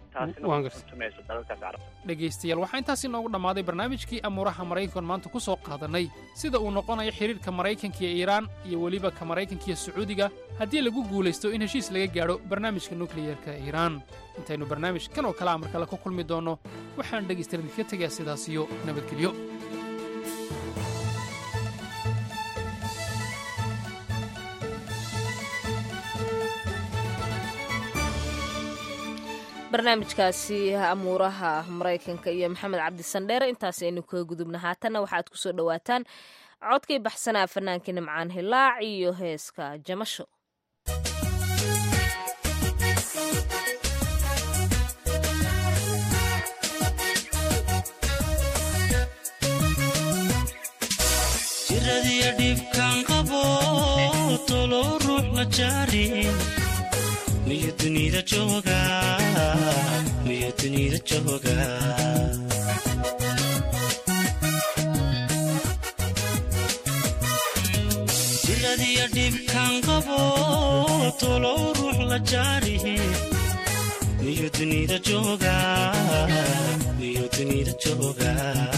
taasina Waan ma gartay. tuntumayso dalalkaas carabta dhegaystayaal waxaa intaasi noogu dhammaaday barnaamijkii amuuraha maraykan maanta ku soo qaadanay sida uu noqonayo xidhiirka maraykanka iyo iiraan iyo weliba ka maraykanka iyo sacuudiga haddii lagu guulaysto in heshiis laga gaadho barnaamijka nukliyerka ee iiraan intaynu barnaamij kan oo kale amar kale ku kulmi doonno waxaan dhegaystayaal idinka tegayaa sidaas iyo nabadgelyo barnaamijkaasi amuuraha maraykanka iyo maxamed cabdi sandheere intaas aynu kaga gudubna haatanna waxaad ku soo dhowaataan codkay baxsanaa fannaankii nimcaan hilaac iyo heeska jamasho jiradiyo dhibkaan qabo tolow ruux la jaarin miyo dunida jooga miyo dunida jooga jiradiyo dhibkaan qabo tolow ruux la jaarihin miyo dunida jooga miyo dunida jooga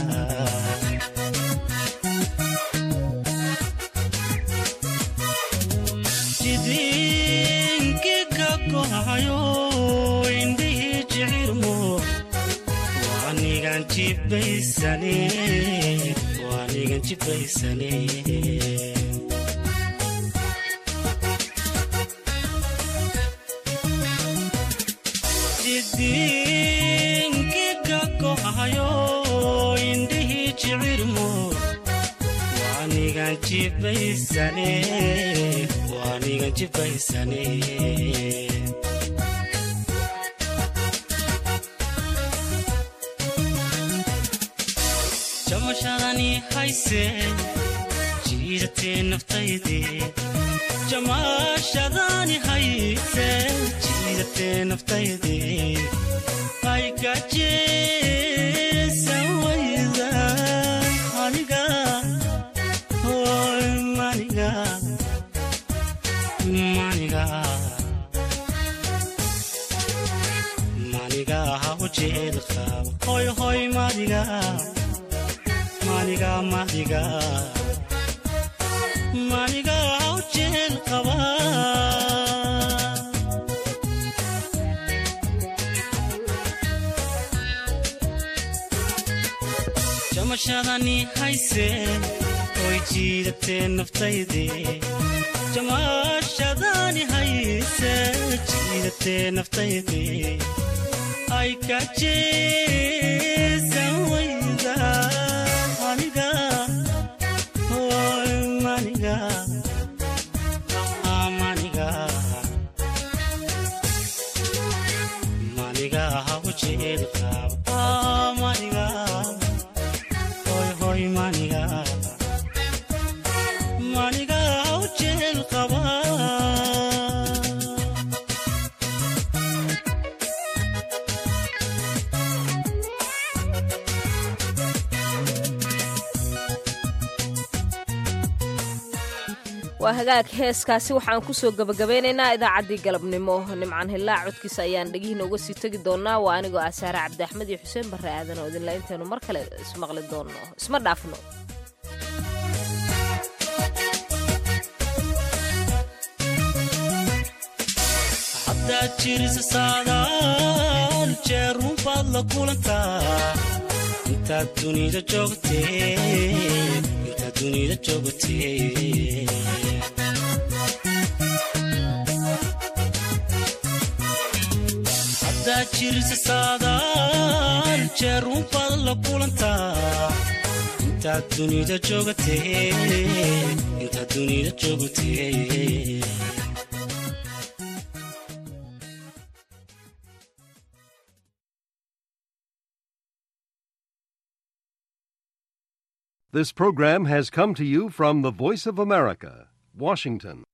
jidinkiga kohayo indhihii jicirmo waanigan jibaysane waanigan jibaysane jidinkiga kohayo indhihii jicirmo waanigan jibaysane waanigan jibaysane jamashadani hayse jiidatee naftayde jamashadani hayse jiidatee naftayde aygajeesan wayda aniga hoy maniga maniga maniga ha ujeed qaba hoy hoy maniga maniga maniga maniga ha ujeed qaba jamashadani hayse oy jiidatee naftayde jamashadani hayse jiidatee naftayde ay ka jeesan wayda aniga hoy maniga ah, maniga maniga ha ujeed qaba Ah, maniga hoy hoy maniga maniga ha ujeed qaba waa hagaag heeskaasi waxaan kusoo gabagabeynaynaa idaacaddii galabnimo nimcaan hilaac codkiisa ayaan dhegihiina uga sii tegi doonaa waa anigoo ah saare cabdi axmed iyo xuseen barre aadan oo idinla intaynu mar kale ismaqli doonno isma dhaafno haddaad jirisa saadaal jeerun baad la kulantaa intaad dunida joogtee intaad dunida joogtee haddaad jirisa saadaal jeerun baad la kulantaa intaad dunida joogtee intaad dunida joogtee This program has come to you from the Voice of America, Washington.